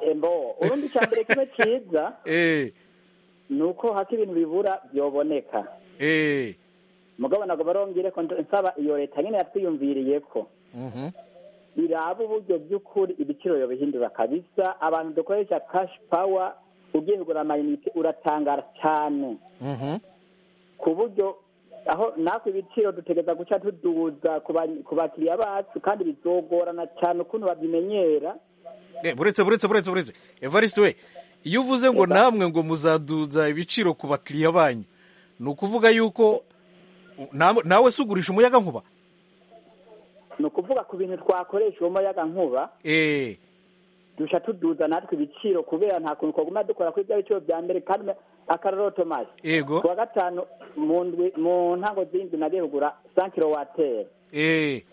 embo urundi cya mbere kimwe cyiza eh ni uko hako ibintu bibura byoboneka eh mugabo ntabwo barongere ko nsaba iyo leta nyine yatwiyumviriye ko mhm iraba uburyo by'ukuri ibiciro bihindura kabisa abantu dukoresha cash power ugiye kugura amayinite uratangara cyane mhm ku buryo aho natwe ibiciro dutegereza guca tuduza ku ba- ku bakiriya bacu kandi bizogorana cyane ukuntu babimenyera Eh, buretse buretse buretse buretse evariste we iyo uvuze ngo Eba. namwe ngo muzaduza ibiciro ku bakiriya banyu ni ukuvuga yuko namwe- nawe se ugurisha umuyaga nkuba ni ukuvuga ku bintu twakoresha uwo muyaga nkuba eh duca tuduza natwe ibiciro kubera nta kuntu twaguma dukora kuri bya biciro bya mbere kandi akarorero tomasi yego kuwa gatanu mu ndwi mu ntango z'indwi nagiye kugura sa kilowateri eh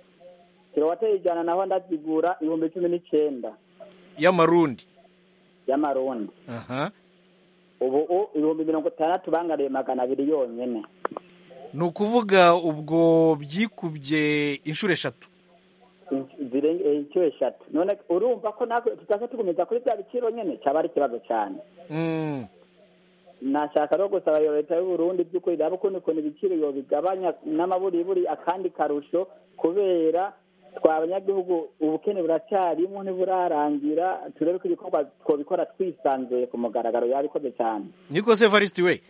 kilowateri ijana naho ndazigura ibihumbi cumi n'icyenda y'amarundi y'amarundi aha ubu u ibihumbi mirongo itandatu bangariye magana abiri yonyene ni ukuvuga ubwo byikubye inshuro eshatu In- zire- eh, incuro eshatu none urumva ko natwe tutaka tugumiza kuri bya biciro nyene cyaba ari ikibazo cyane Mm, nashaka no gusaba iyo leta y'u Burundi by'ukuri raba ukuntu ukuntu ibiciro iyo bigabanya n'amaburiburi akandi karusho kubera twa abanyagihugu ubukene buracyarimo ntiburarangira turebe ko ibikorwa twabikora twisanzuye ku mugaragaro yabikoze cyane niko se evariste we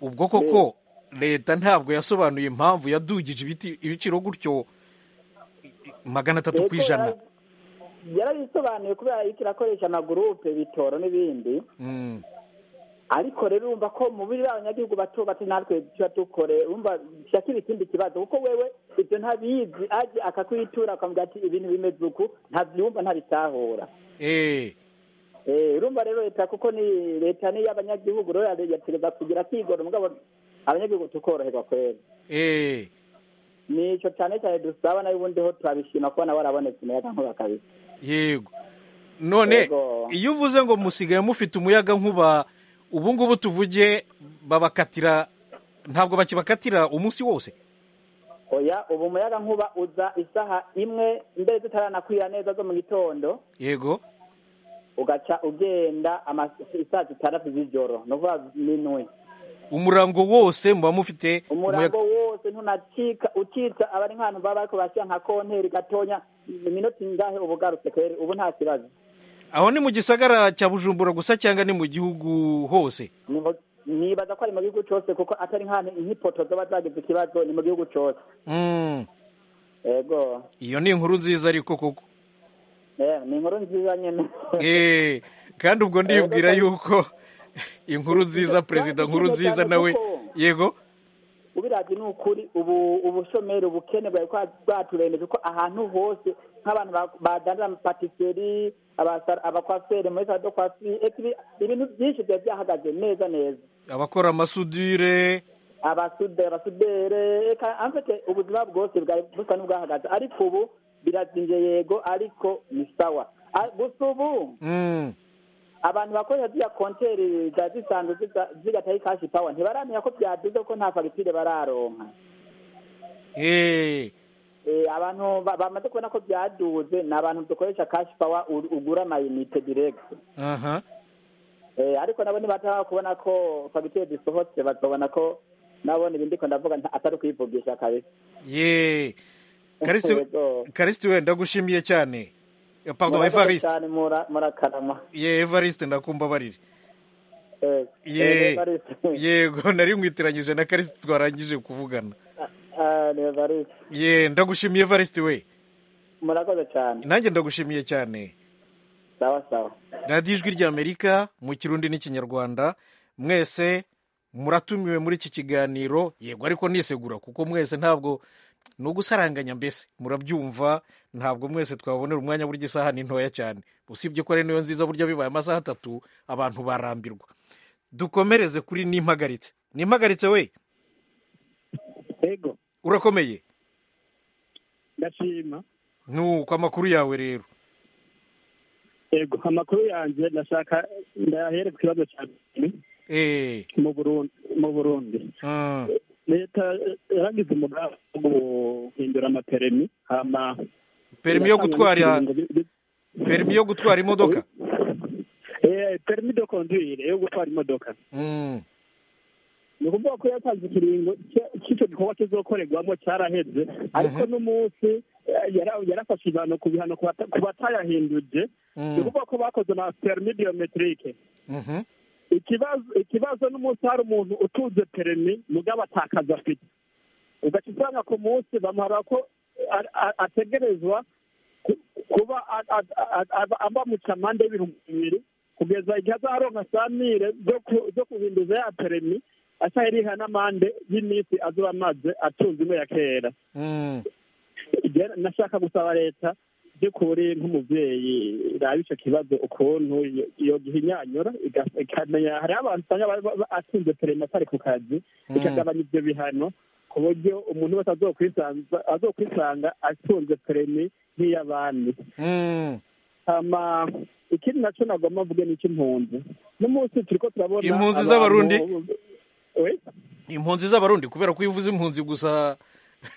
ubwo koko leta ntabwo yasobanuye impamvu yadugije ibiti- ibiciro gutyo i- i- magana atatu ku Leta ijana yara- yarabisobanuye kubera yuko irakoresha amagurupe bitoro n'ibindi Mm, ariko rero urumva ko mu biri abanyagihugu bato bato natwe tuba dukore urumva shakira ikindi kibazo kuko wewe ibyo ntabizi aje akakwitura akamubwira ati ibintu bimeze uku ntabyumva ntabitahura eh Eh, urumva rero leta kuko ni leta ni iy'abanyagihugu rero yategereza kugira kwigora mugabo abanyagihugu tukoroherwa kwera eh ni icyo cyane cyane dusaba nayo ubundi ho turabishima kubona warabonetse umuyaga nkuba kabisa yego none Yego. iyo uvuze ngo musigaye mufite umuyaga nkuba ubu ngubu tuvuge babakatira ntabwo bakibakatira umunsi wose oya ubu umuyaga nkuba uza isaha imwe mbere zitarakwira neza zo mu gitondo yego ugaca ugenda ama- isaa zitandatu z'ijoro ni ukuvuga minwe umurango wose muba mufite umurambo wose ntunacika ucitsa aba ari nk'abantu baba bariko bashyira nka konteri gatonya iminota ingahe uba ugarutse kwera ubu nta kibazo aho ni mu gisagara cya bujumbura gusa cyangwa ni mu gihugu hose Nibo- nibaza ko ari mu gihugu cyose kuko atari nk'ahantu nk'ipoto zoba zagize ikibazo ni mu gihugu cyose Mm, yego iyo ni inkuru nziza ariko koko Eh, ni inkuru nziza nyene Eh, kandi ubwo ndibwira yuko inkuru nziza perezida nkuru nziza nawe yego ubirabye ni ukuri ubu ubushomeri ubukene bwari kwa- bwaturengeje ko ahantu hose nk'abantu ba- badandara mu patiseri abakwaseri muri salado kwasi ekibi ibintu byinshi byari byahagaze neza neza abakora amasudire abasude abasudere eka amfite ubuzima bwose bwari busa n'ubwahagaze ariko ubu birazinze yego ariko ni sawa A- gusa ubu Mm, abantu bakoresha ziriya konteri ziba zisanzwe ziga- zigataho ikashi pawa ntibaramenya ko byaduze kuko nta fagitire bararonka eh. Eh, abantu ba- bamaze kubona ko byaduze ni abantu dukoresha kashi pawa u- ugura amayinite diregiti aha ariko nabo nibataba kubona ko fagitire zisohotse bakabona ko nabona ibindi ko ndavuga nta- atari ukwivugisha kabisa ye karisiti Yego. karisiti we ndagushimiye cyane Eh, pardon Murakoze evariste cyane mura- murakarama ye evariste ndakumva barire Eh, ye eh, Evariste. yego nari nkwitiranyije na karisiti twarangije kuvugana Ah, ni Evariste. ye ndagushimiye evariste we murakoze cyane nanjye ndagushimiye cyane sawa sawa radiyo ijwi ry'amerika mu kirundi n'ikinyarwanda mwese muratumiwe muri iki kiganiro yego ariko nisegura kuko mwese ntabwo ni ugusaranganya mbese murabyumva ntabwo mwese twabonera umwanya burya isaha ni ntoya cyane usibye ko ari niyo nziza burya bibaye amasaha atatu abantu barambirwa dukomereze kuri n'impagaritse n'impagaritse we yego urakomeye ndashima nuko amakuru yawe rero yego amakuru yanjye ndashaka ndahere ku kibazo cya mbere eee mu burundi mu burundi leta yaragize umugambi wo guhindura amaperimi hama perimi yo gutwara perimi yo gutwara imodoka Eh, perimi do conduire yo gutwara imodoka Mm. ni ukuvuga ko yatanze ikiringo cya- cy'icyo gikorwa kizokorerwamo cyaraheze ariko n'umunsi eh, yara- yarafashe ibihano ku bihano ku bata- ku batayahinduje Mm. ni ukuvuga ko bakoze na perimi biyometirike Mhm. ikibazo ikibazo n'umunsi hari umuntu utunze perimi mugabo atakaza afite ugaca usanga ku munsi bamuhara ko a- a- ategerezwa ku- kuba a- a- a- a- aba mu camande y'ibihumbi bibiri kugeza igihe azaronka samire zo ku- zo guhinduza ya perimi aca yariha n'amande y'iminsi azoba amaze atunze ino ya kera Mm. Ije nashaka gusaba leta by'ukuri nk'umubyeyi iraba icyo kibazo ukuntu yo- yo gihinyanyura iga- ikamenya hariho abantu usanga baba- baba atsinze perima atari ku kazi Mm. ikagabanya ibyo bihano ku buryo umuntu wese azokwisanza azokwisanga atunze perimi nk'iy'abandi Mm. hama ikindi nacyo nagomba mvuge ni icy'impunzi n'umunsi turiko turabona Impunzi abantu- z'Abarundi? We? impunzi z'abarundi kubera ko iyo uvuze impunzi gusa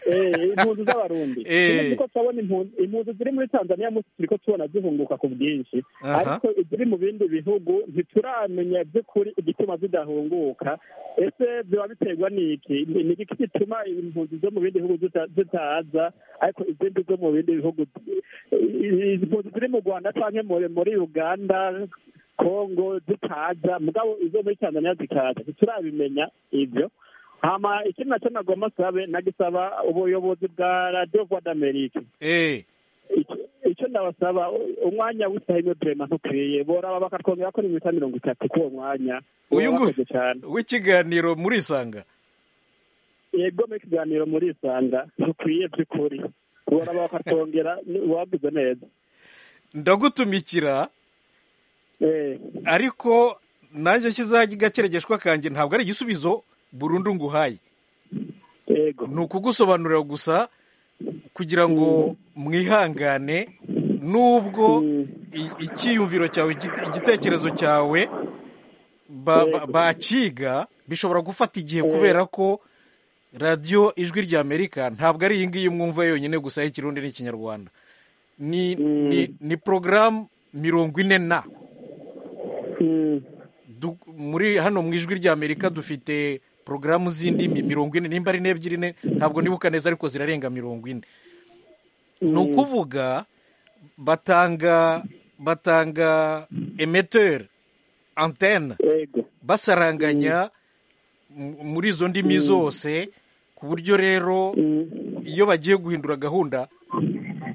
Eh, impunzi z'abarundi Eh. Kimwe turiko turabona impunzi impunzi ziri muri tanzaniya munsi turiko tubona zihunguka ku bwinshi Aha. ariko iziri mu bindi bihugu ntituramenya by'ukuri igituma zidahunguka ese biba biterwa n'iki Ni- ni iki gituma impunzi zo mu bindi bihugu zita- zitaza ariko izindi zo mu bindi bihugu i- impunzi ziri mu rwanda canke muri muri uganda kongo zitaza mugabo izo muri tanzaniya zikaza ntiturabimenya ibyo hama ikindi nacyo nagomba sabe nagisaba ubuyobozi bwa radiyo rwanda amerika eee Icyo- icyo ndabasaba u- umwanya w'isahino brema ntukwiye boraba bakatwongera ko ni iminota mirongo itatu k'uwo mwanya Uyu Boba nguyu. bakoze cyane w'ikiganiro murisanga yego mu kiganiro murisanga ntukwiye by'ukuri boraba bakatwongera ni- wabize neza ndagutumikira Eh, ariko nanjye kizajya igakeregeshwa kanjye ntabwo ari igisubizo burundu nguhaye yego ni ukugusobanurira gusa kugira ngo mwihangane nubwo i- icyiyumviro cyawe igite- igitekerezo cyawe ba- ba- bakiga bishobora gufata igihe kubera ko radiyo ijwi ry'amerika ntabwo ari iyi ngiyi mwumva yonyine gusa y'ikirundi n'ikinyarwanda ni ni ni porogaramu mirongo ine na Mm, du- muri hano mu ijwi ry'amerika dufite porogaramu z'indimi mirongo ine nimba ari n'ebyiri ne ntabwo nibuka neza ariko zirarenga mirongo ine ni ukuvuga batanga batanga emeteri antene yego basaranganya mu- muri izo ndimi zose ku buryo rero iyo bagiye guhindura gahunda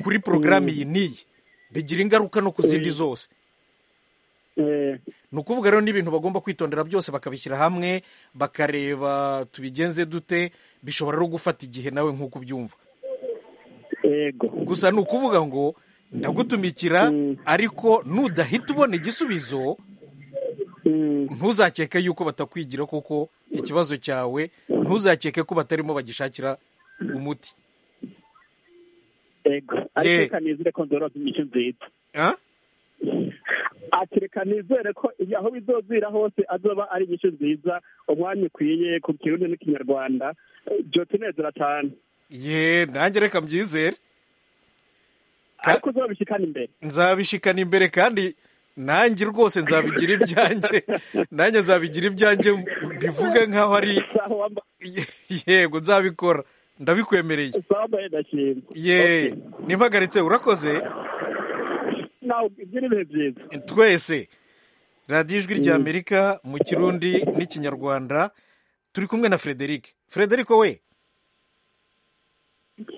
kuri porogaramu iyi n'iyi bigira ingaruka no ku zindi zose Eh, ni ukuvuga rero n'ibintu bagomba kwitondera byose bakabishyira hamwe bakareba tubigenze dute bishobora no gufata igihe nawe nk'uko ubyumva yego gusa ni ukuvuga ngo ndagutumikira ariko nudahita ubona igisubizo Mm, ntuzakeke yuko batakwigira kuko ikibazo cyawe ntuzakeke ko batarimo bagishakira umuti yego ariko Eh. reka nizere ko nzoronka inyishu nziza Ah? ati reka nizere ko ibi- aho bizozira hose azoba ari inyishu nziza umwanya ukwiye ku kirundi n'ikinyarwanda Eh, byotunezera cyane ye nanjye reka mbyizere Ka- ariko uzobishikana imbere nzabishikana imbere kandi nanjye rwose nzabigira ibyanjye nanjye nzabigira ibyanjye bivuge nk'aho ari sawa wamba yego nzabikora ndabikwemereye sawa wambaye ndashima ye ntimpagaritse urakoze nawe ugira ibihe byiza twese radiyo ijwi ry'amerika mu kirundi n'ikinyarwanda turi kumwe na frederic frederic we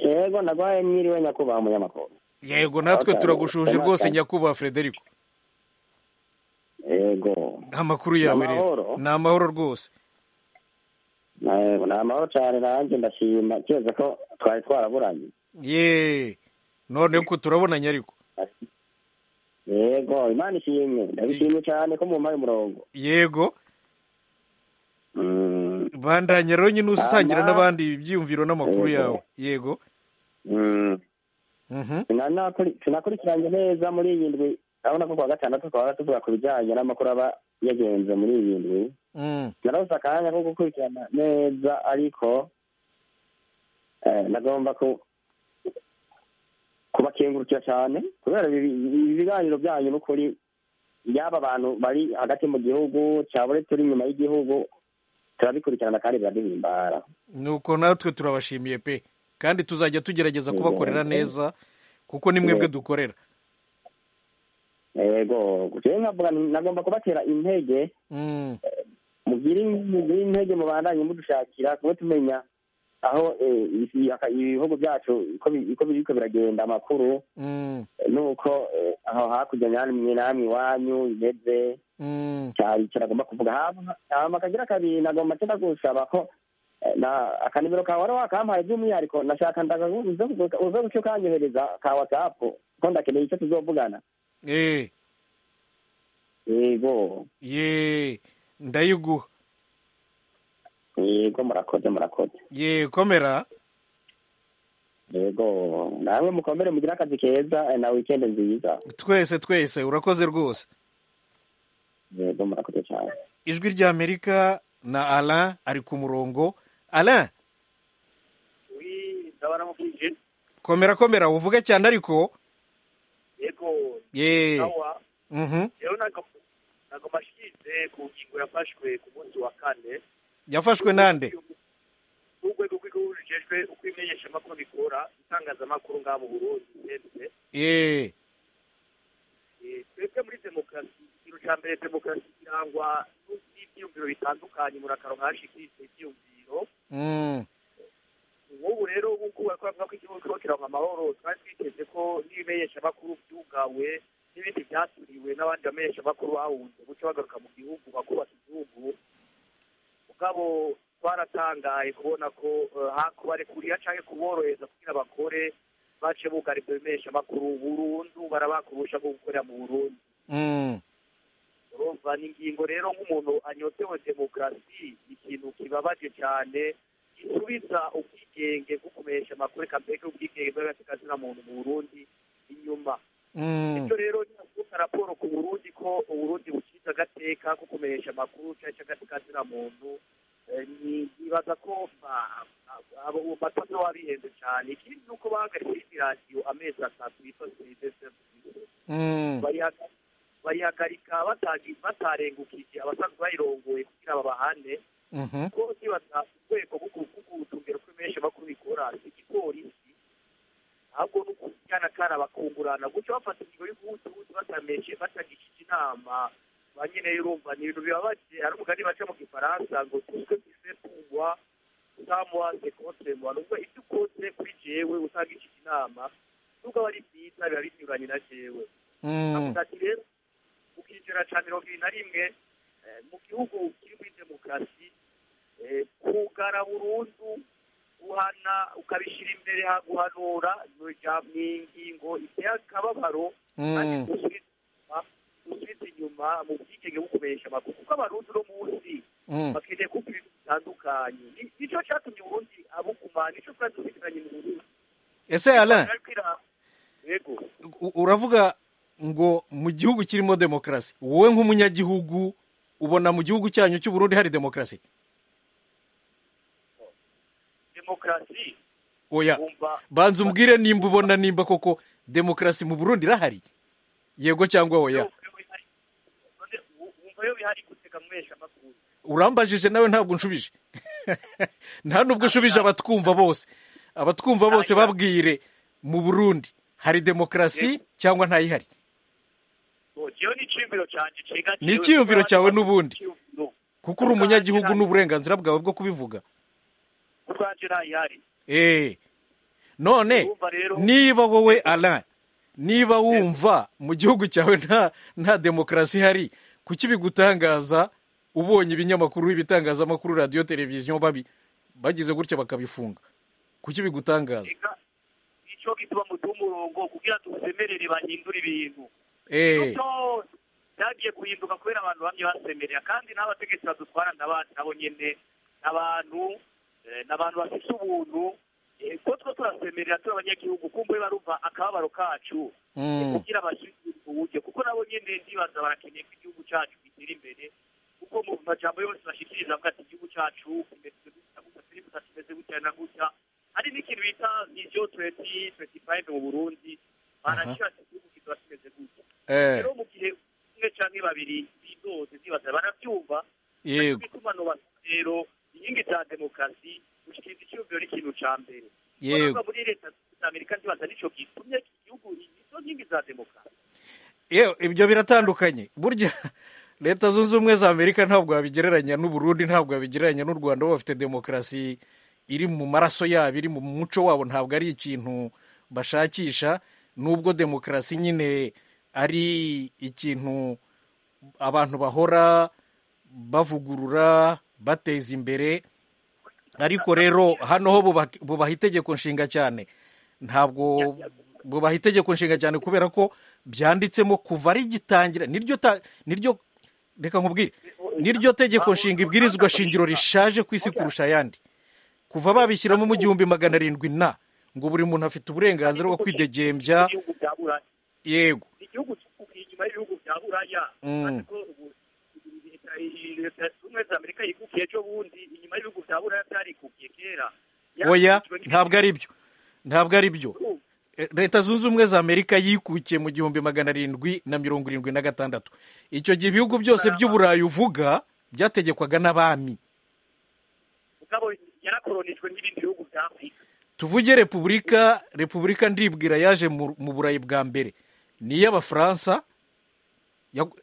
yego ndagwaye mwiriwe nyakubahwa munyamakuru yego natwe turagushuje rwose nyakubahwa frederico yego amakuru yawe rero ni amahoro rwose ni amahoro cyane nanjye ndashima keretse ko twari twaraburanye yeee none ko turabonanye ariko yego imana ishimwe ndabishimye cyane ko mumpaye umurongo yego bandanya rero nyine usangira n'abandi ibyiyumviro n'amakuru yawe yego sinakurikiranye neza muri iyi ndwi urabona ko kuwa gatandatu twaba tuvuga ku bijyanye n'amakuru aba yagenze muri iyi ndwi narose akanya ko gukurikirana neza ariko nagomba kubakengurukira cyane kubera ibiganiro byanyu n'ukuri yaba abantu bari hagati mu gihugu cyaba turi inyuma y'igihugu turabikurikirana kandi biraduhimbara nuko natwe turabashimiye pe kandi tuzajya tugerageza kubakorera neza kuko ni mwebwe dukorera yego nagomba kubatera intege mugire intege mubandanye mudushakira kuba tumenya aho ibihugu byacu uko biriko biragenda amakuru nuko aho hakurya namwe namwe iwanyu imeze cyari kiragomba kuvuga hama akagira kabiri nagomba cyo ndagusaba ko akanimero kawe wari wakampaye by'umwihariko nashaka ndaga uze guca ukanyohereza ka watsapu ko ndakeneye icyo tuzovugana eee yego yeee ndayiguha yego murakoze murakoze yeee komera yego namwe mukomere mugire akazi keza na wikendi nziza twese twese urakoze rwose yego murakoze cyane ijwi ry'amerika na ara ari ku murongo ara komera komera uvuge cyane ariko yego yeee sawa mhm rero ntabwo mashyirize ku ngingo yafashwe ku munsi wa kane yafashwe nande n'urwego rw'igihugu rujejwe uko ibimenyeshamakuru bikora itangazamakuru ngaha mu burundi ndetse yeee twebwe muri demokarasi ikintu cya mbere demokarasi kirangwa n'ibyiyumviro bitandukanye murakaro mwashyikirijwe ibyiyumviro mhm ubu rero nk'uko bari kuvuga ko igihugu kirimo kirangwa amahoro twari twiteze ko n'ibimenyeshamakuru byugawe n'ibindi byasuriwe n'abandi bamenyeshamakuru bahunze guca bagaruka mu gihugu bakubaka igihugu ubwabo twaratangaye kubona ko kubarekurira cyangwa kuborohereza kugira bakore bace bugara ibyo bimenyeshamakuru burundu barabakurusha bwo gukorera mu burundi mhm urumva ni ingingo rero nk'umuntu anyotewe demokarasi ikintu kibabaje cyane gisubiza ubwigenge bwo kumesha amakuru eka mbega ubwigenge bw'agatekazina muntu mu burundi inyuma bityo rero nyirakuka raporo ku burundi ko uburundi bucize agateka ko kumenyesha amakuru cyangwa se agatekazina muntu nibaza ko matoto wabihenze cyane ikindi ni uko bahagaritse indi radiyo amezi atatu yitwa serivisi bayihagarika batarengukije abasanzwe bayirongoye kugira babahane kuko ntibaza urwego rwo kugutungira uko menshi makuru bikora si igipolisi ahubwo ni ukujyana kara bakungurana guca bafata ingingo y'ubuhutu batamenyeshe batagishije inama ba nyine urumva ni ibintu bibabaje hari umugani baca mu gifaransa ngo tuke pise puwa samuwa sekontemwa nubwo ibyo ukoze kuri jewe utagishije inama nubwo aba ari byiza biba binyuranye na jewe avuga ati rero ukinjira cya mirongo ibiri na rimwe mu gihugu kiri muri demokarasi kugara burundu guhana ukabishyira imbere guhanura ni ingingo iteye akababaro kandi gusubiza inyuma mu bwigenge bwo kubesha amakuru kuko abarundi uno munsi bakeneye kuko ibintu bitandukanye nicyo cyatumye uburundi abuguma nicyo twari tubiziranye mu burundi ese alain uravuga ngo mu gihugu kirimo demokarasi wowe nk'umunyagihugu ubona mu gihugu cyanyu cy'uburundi hari demokarasi demokarasi oya banza umbwire nimba ubona nimba koko demokarasi mu burundi irahari yego cyangwa oya wumva yo bihari gutega mwesha amakuru urambajije nawe ntabwo unshubije nta nubwo ushubije abatwumva bose abatwumva bose babwire mu burundi hari demokarasi cyangwa ntayihari ni icyiyumviro cyawe n'ubundi kuko uri umunyagihugu n'uburenganzira bwawe bwo kubivuga ubwanjye ntayihari eee none niba wowe ara niba wumva mu gihugu cyawe nta nta demokarasi ihari kuki bigutangaza ubonye ibinyamakuru ibitangazamakuru radiyo televiziyo babi bagize gutya bakabifunga kuki bigutangaza icyo gituma muduha umurongo kugira tusemerere bahindure ibintu eee byagiye guhinduka kubera abantu bamye basemerera kandi n'abategetsi badutwara nabo nyine abantu ni abantu bafite ubuntu ko two turasemerera turi abanyagihugu kumva barumva akababaro kacu kugira bashyire uburyo kuko nabo nyine ndibaza barakeneye ko igihugu cyacu gitera imbere kuko mu majambo yose bashikiriza avuga ati igihugu cyacu kimeze gutya gusa turi gusa kimeze gutya na gutya hari n'ikintu bita viziyo tuwenti tuwenti fayive mu burundi baragira ati igihugu kizaba kimeze gutya rero mu gihe umwe cyangwa babiri bidoze ndibaza barabyumva yego itumanaho rero inkingi za demokarasi gushyikiriza icyumviro n'ikintu cya mbere yego kuko muri leta z'amerika ndibaza nicyo gitumye igihugu izo nkingi za demokarasi yewe ibyo biratandukanye burya leta zunze ubumwe za amerika ntabwo wabigereranya n'uburundi ntabwo wabigereranya n'u rwanda bo bafite demokarasi iri mu maraso yabo iri mu muco wabo ntabwo ari ikintu bashakisha nubwo demokarasi nyine ari ikintu abantu bahora bavugurura bateza imbere ariko rero hano ho bubaha itegeko nshinga cyane ntabwo bubaha itegeko nshinga cyane kubera ko byanditsemo kuva rigitangira niryo niryo reka nkubwire niryo tegeko nshinga ibwirizwa shingiro rishaje ku isi kurusha ayandi kuva babishyiramo mu gihumbi magana arindwi na ngo buri muntu afite uburenganzira bwo kwidegembya yego igihugu inyuma y'ibihugu bya buraya leta zunze ubumwe za amerika yikukiye ejo bundi inyuma y'ibihugu bya buraya byarikukiye kera oya ntabwo ari byo ntabwo ari byo leta zunze ubumwe za amerika yikukiye mu gihumbi magana arindwi na mirongo irindwi na gatandatu icyo gihe ibihugu byose by'uburayi uvuga byategekwaga n'abami mugabo yarakoronijwe n'ibindi bihugu bya afurika tuvuge repubulika repubulika ndibwira yaje mu burayi bwa mbere ni iy'abafaransa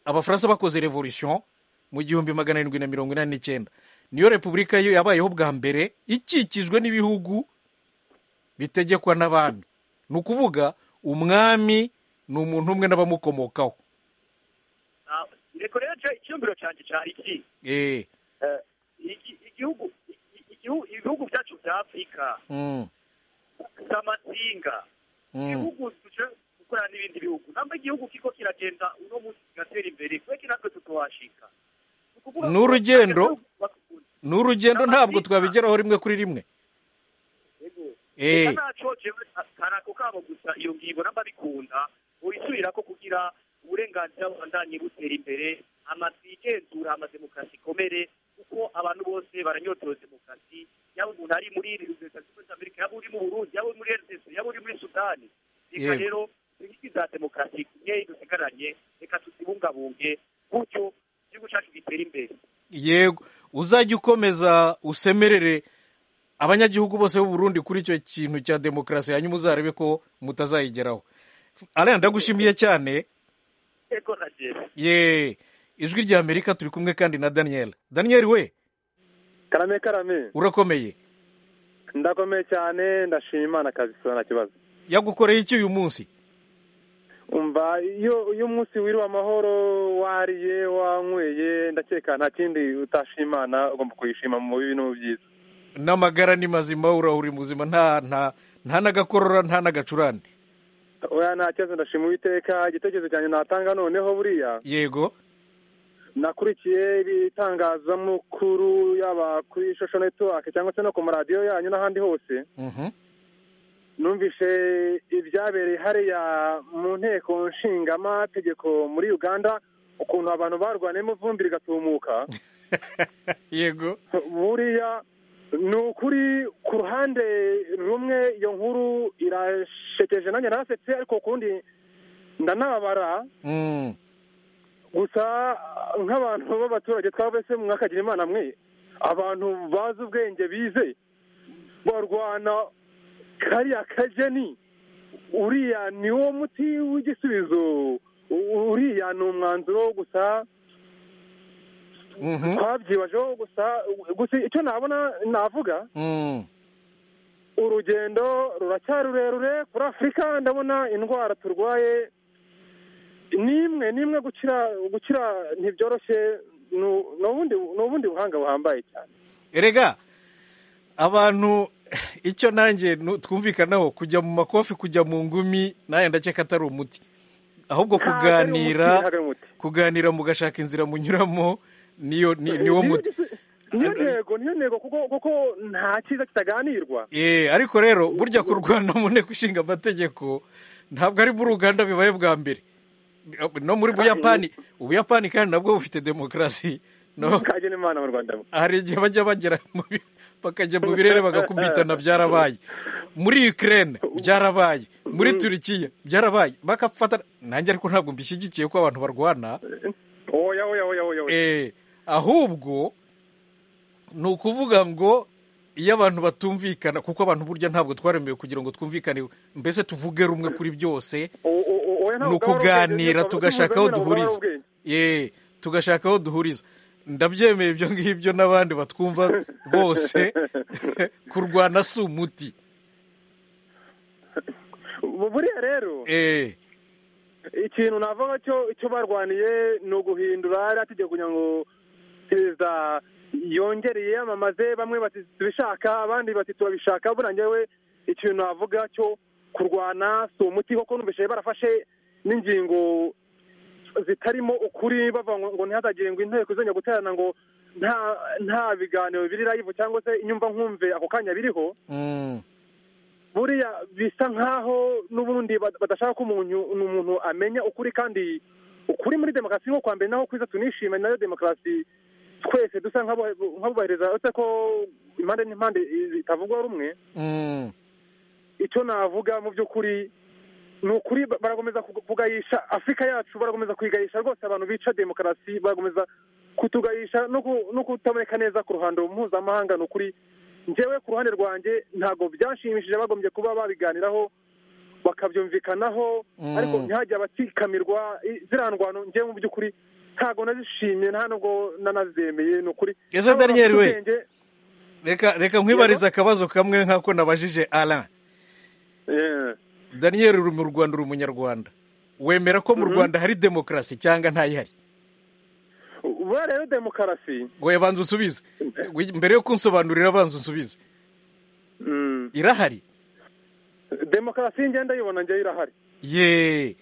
abafaransa bakoze revolution mu gihumbi magana arindwi na mirongo inani n'icyenda niyo repubulika yo yabayeho bwa mbere ikikijwe n'ibihugu bitegekwa n'abami ni ukuvuga umwami ni umuntu umwe n'abamukomokaho reka rero icyumviro cyanjye cyari iki ibihugu byacu bya afurika z'amasinga ibihugu dukorana n'ibindi bihugu ntabwo igihugu kiko kiragenda uno munsi kigatera imbere kubera ko natwe tutuhashika ni urugendo ni urugendo ntabwo twabigeraho rimwe kuri rimwe eee hari ako kabo gusa iyo ngingo namba bikunda wisubira ko kugira uburenganzira bubandanye butera imbere amazu igenzura amademokarasi ikomere kuko abantu bose baranyotewe demokarasi yaba umuntu ari muri leta zunze ubumwe za amerika yaba uri mu burundi yaba uri muri rss yaba uri muri sudani reka rero inkingi za demokarasi nkeya dusigaranye reka tuzibungabunge gutyo igihugu cyacu gitera imbere yego uzajya ukomeza usemerere abanyagihugu bose b'u Burundi kuri icyo kintu cya demokarasi hanyuma uzarebe ko mutazayigeraho ariya ndagushimiye cyane yego na jere ye ijwi rya amerika turi kumwe kandi na daniyeli daniyeli we karame karame urakomeye ndakomeye cyane ndashima imana kabisa nta kibazo yagukoreye iki uyu munsi umva iyo iyo umunsi wiriwe amahoro wariye wanyweye ndakeka nta kindi utashimana ugomba kuyishima mu bintu byiza n'amagara ni mazima urahuri muzima nta nta nta n'agakorora nta n'agacurane oya nta kibazo ndashima uwiteka igitekerezo cyanjye natanga noneho buriya yego nakurikiye ibitangazamakuru yaba kuri shosho netiwake cyangwa se no ku maradiyo yanyu n'ahandi hose numvise ibyabereye hariya mu nteko nshingamategeko muri uganda ukuntu abantu barwaniyemo ivumbi rigatumuka yego buriya ni ukuri ku ruhande rumwe iyo nkuru irashekeje nanjye narasetse ariko kundi ndanabara gusa nk'abantu b'abaturage twabese mwakagira imana mwe abantu bazi ubwenge bize barwana kariya kajeni uriya ni wo muti w'igisubizo uriya ni umwanzuro gusa twabyibajeho gusa gusa icyo nabona navuga urugendo ruracyari rurerure kuri afurika ndabona indwara turwaye n'imwe n'imwe gukira gukira ntibyoroshye ni ubundi ni ubundi buhanga buhambaye cyane erega abantu icyo nanjye nu- twumvikanaho kujya mu makofi kujya mu ngumi nawe ndakeka atari umuti ahubwo Ntabwo ari umuti, kuganira ntabwo ari umuti. kuganira mugashaka inzira munyuramo niyo ni- niwo muti niyo ntego niyo ntego kuko kuko nta cyiza kitaganirwa Eh, ariko rero burya kurwana mu nteko ishinga amategeko ntabwo ari muri uganda bibaye bwa mbere no muri buyapani ubuyapani kandi nabwo bufite demokarasi no kagena imana mu rwanda hari igihe bajya bagera mu bi- bakajya mu birere bagakubitana byarabaye muri ukraine byarabaye muri turikiya byarabaye bakafatana nanjye ariko ntabwo mbishyigikiye ko abantu barwana oya oya oya oya oya Eh, ahubwo ni ukuvuga ngo iyo abantu batumvikana kuko abantu burya ntabwo twaremewe kugira ngo twumvikane mbese tuvuge rumwe kuri byose ni ukuganira tugashaka aho duhuriza ye tugashaka aho duhuriza ndabyemeye ibyo ngibyo n'abandi batwumva bose kurwana si umuti buriya rero Eh, ikintu navuga cyo icyo barwaniye ni uguhindura ariya tegeko kugira ngo perezida yongere yiyamamaze bamwe bati tubishaka abandi bati turabishaka buriya njyewe ikintu navuga cyo kurwana si umuti kuko numvise barafashe n'ingingo zitarimo ukuri bavuga ngo ngo ntihazagengwe inteko izongera guterana ngo nta nta biganiro biri live cyangwa se inyumva nkumve ako kanya biriho mm, buriya bisa nkaho n'ubundi bad- badashaka ko umuntu umuntu amenya ukuri kandi ukuri muri demokarasi nko kwambere naho kwiza tunishime nayo demokarasi twese dusa nk'abo- nk'abubahiriza uretse ko impande n'impande zitavugwa rumwe mm. icyo navuga mu by'ukuri ni ukuri ba- barakomeza ku- kugayisha afurika yacu barakomeza kuyigayisha rwose abantu bica demokarasi barakomeza kutugayisha no ku- no kutaboneka neza ku ruhando mpuzamahanga ni ukuri njyewe ku ruhande rwanjye ntabwo byanshimishije bagombye kuba babiganiraho bakabyumvikanaho Mm. ariko ntihajye abatikamirwa i- ziriya ndwano njyewe mu by'ukuri ntabwo nazishimye nta nubwo nanazemeye ni ukuri Ese Daniel we, Ubwenge, reka reka nkwibarize akabazo kamwe nk'ako nabajije alain eh, daniel uri mu rwanda uri umunyarwanda wemera ko mu rwanda hari demokarasi cyangwa ntayihari buriya rero demokarasi we banza unsubize We- mbere yo kunsobanurira banza unsubize irahari demokarasi ngenda yibona njyewe irahari ye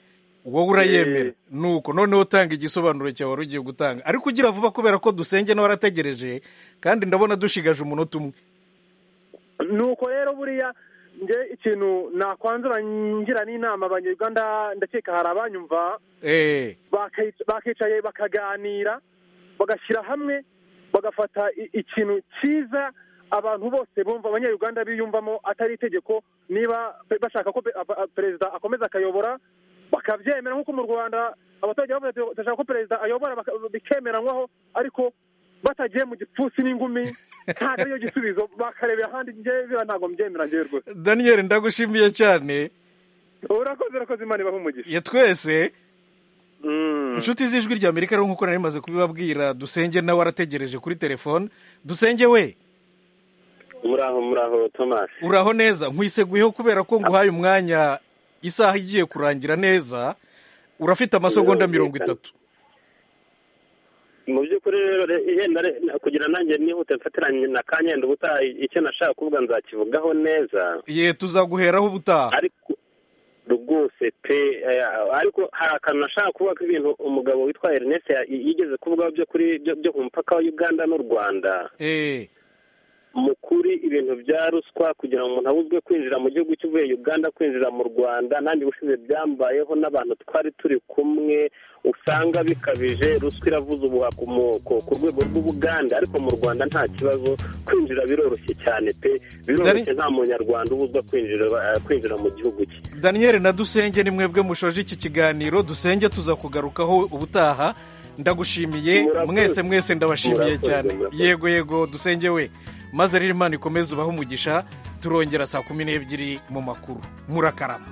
wowe urayemera nuko noneho utanga igisobanuro cyawe wari ugiye gutanga ariko ugira vuba kubera ko dusenge n'abarategereje kandi ndabona dushigaje umunota umwe nuko rero buriya nge ikintu nakwanzura ngira n'inama abanyarwanda ndakeka hari abanyumva eh baki- bakicaye bakaganira bagashyira hamwe bagafata i- ikintu cyiza abantu bose bumva abanyarwanda biyumvamo atari itegeko niba pe- bashaka ko pe- a- a- perezida akomeza akayobora bakabyemera nk'uko mu rwanda abaturage bavuga ati turashaka ko perezida ayobora baka- bikemeranywaho ariko batagiye mu gipfunsi n'ingumi ntabwo ariyo gisubizo bakarebera ahandi njyewe biriya ntabwo mbyemera njyewe rwose daniel ndagushimiye cyane urakoze urakoze imana ibahe umugisha ya twese inshuti z'ijwi rya amerika rero nk'uko nari maze kubibabwira dusenge nawe arategereje kuri telefone dusenge we muraho muraho thomas uraho neza nkwiseguyeho kubera ko nguhaye umwanya isaha igiye kurangira neza urafite amasegonda mirongo itatu mu by'ukuri rero re- yenda re- kugira nanjye nihute mfatiranye na kanyenda ubutaha icyo nashaka kuvuga nzakivugaho neza ye tuzaguheraho ubutaha rwose pe eh, ariko hari akantu nashaka kuvuga ko ibintu umugabo witwa ernest ya- yigeze kuvugaho byo kuri byo- byo ku mupaka wa uganda n'u rwanda eh mu kuri ibintu bya ruswa kugira ngo umuntu abuzwe kwinjira mu gihugu cy'uvuye uganda kwinjira mu rwanda nanjye ubushize byambayeho n'abantu twari turi kumwe usanga bikabije ruswa iravuza ubuha ku mu- ku- ku rwego rw'ubuganda ariko mu rwanda nta kibazo kwinjira biroroshye cyane pe biroroshye nta munyarwanda ubuzwa kwinjira eh, kwinjira mu gihugu cye daniel na dusenge ni mwebwe mushoje iki kiganiro dusenge tuzakugarukaho ubutaha ndagushimiye mwese mwese ndabashimiye Murakoze, cyane murakoze. yego yego dusenge we maze rero imana ikomeze ubahe umugisha turongera saa kumi n'ebyiri mu makuru murakarama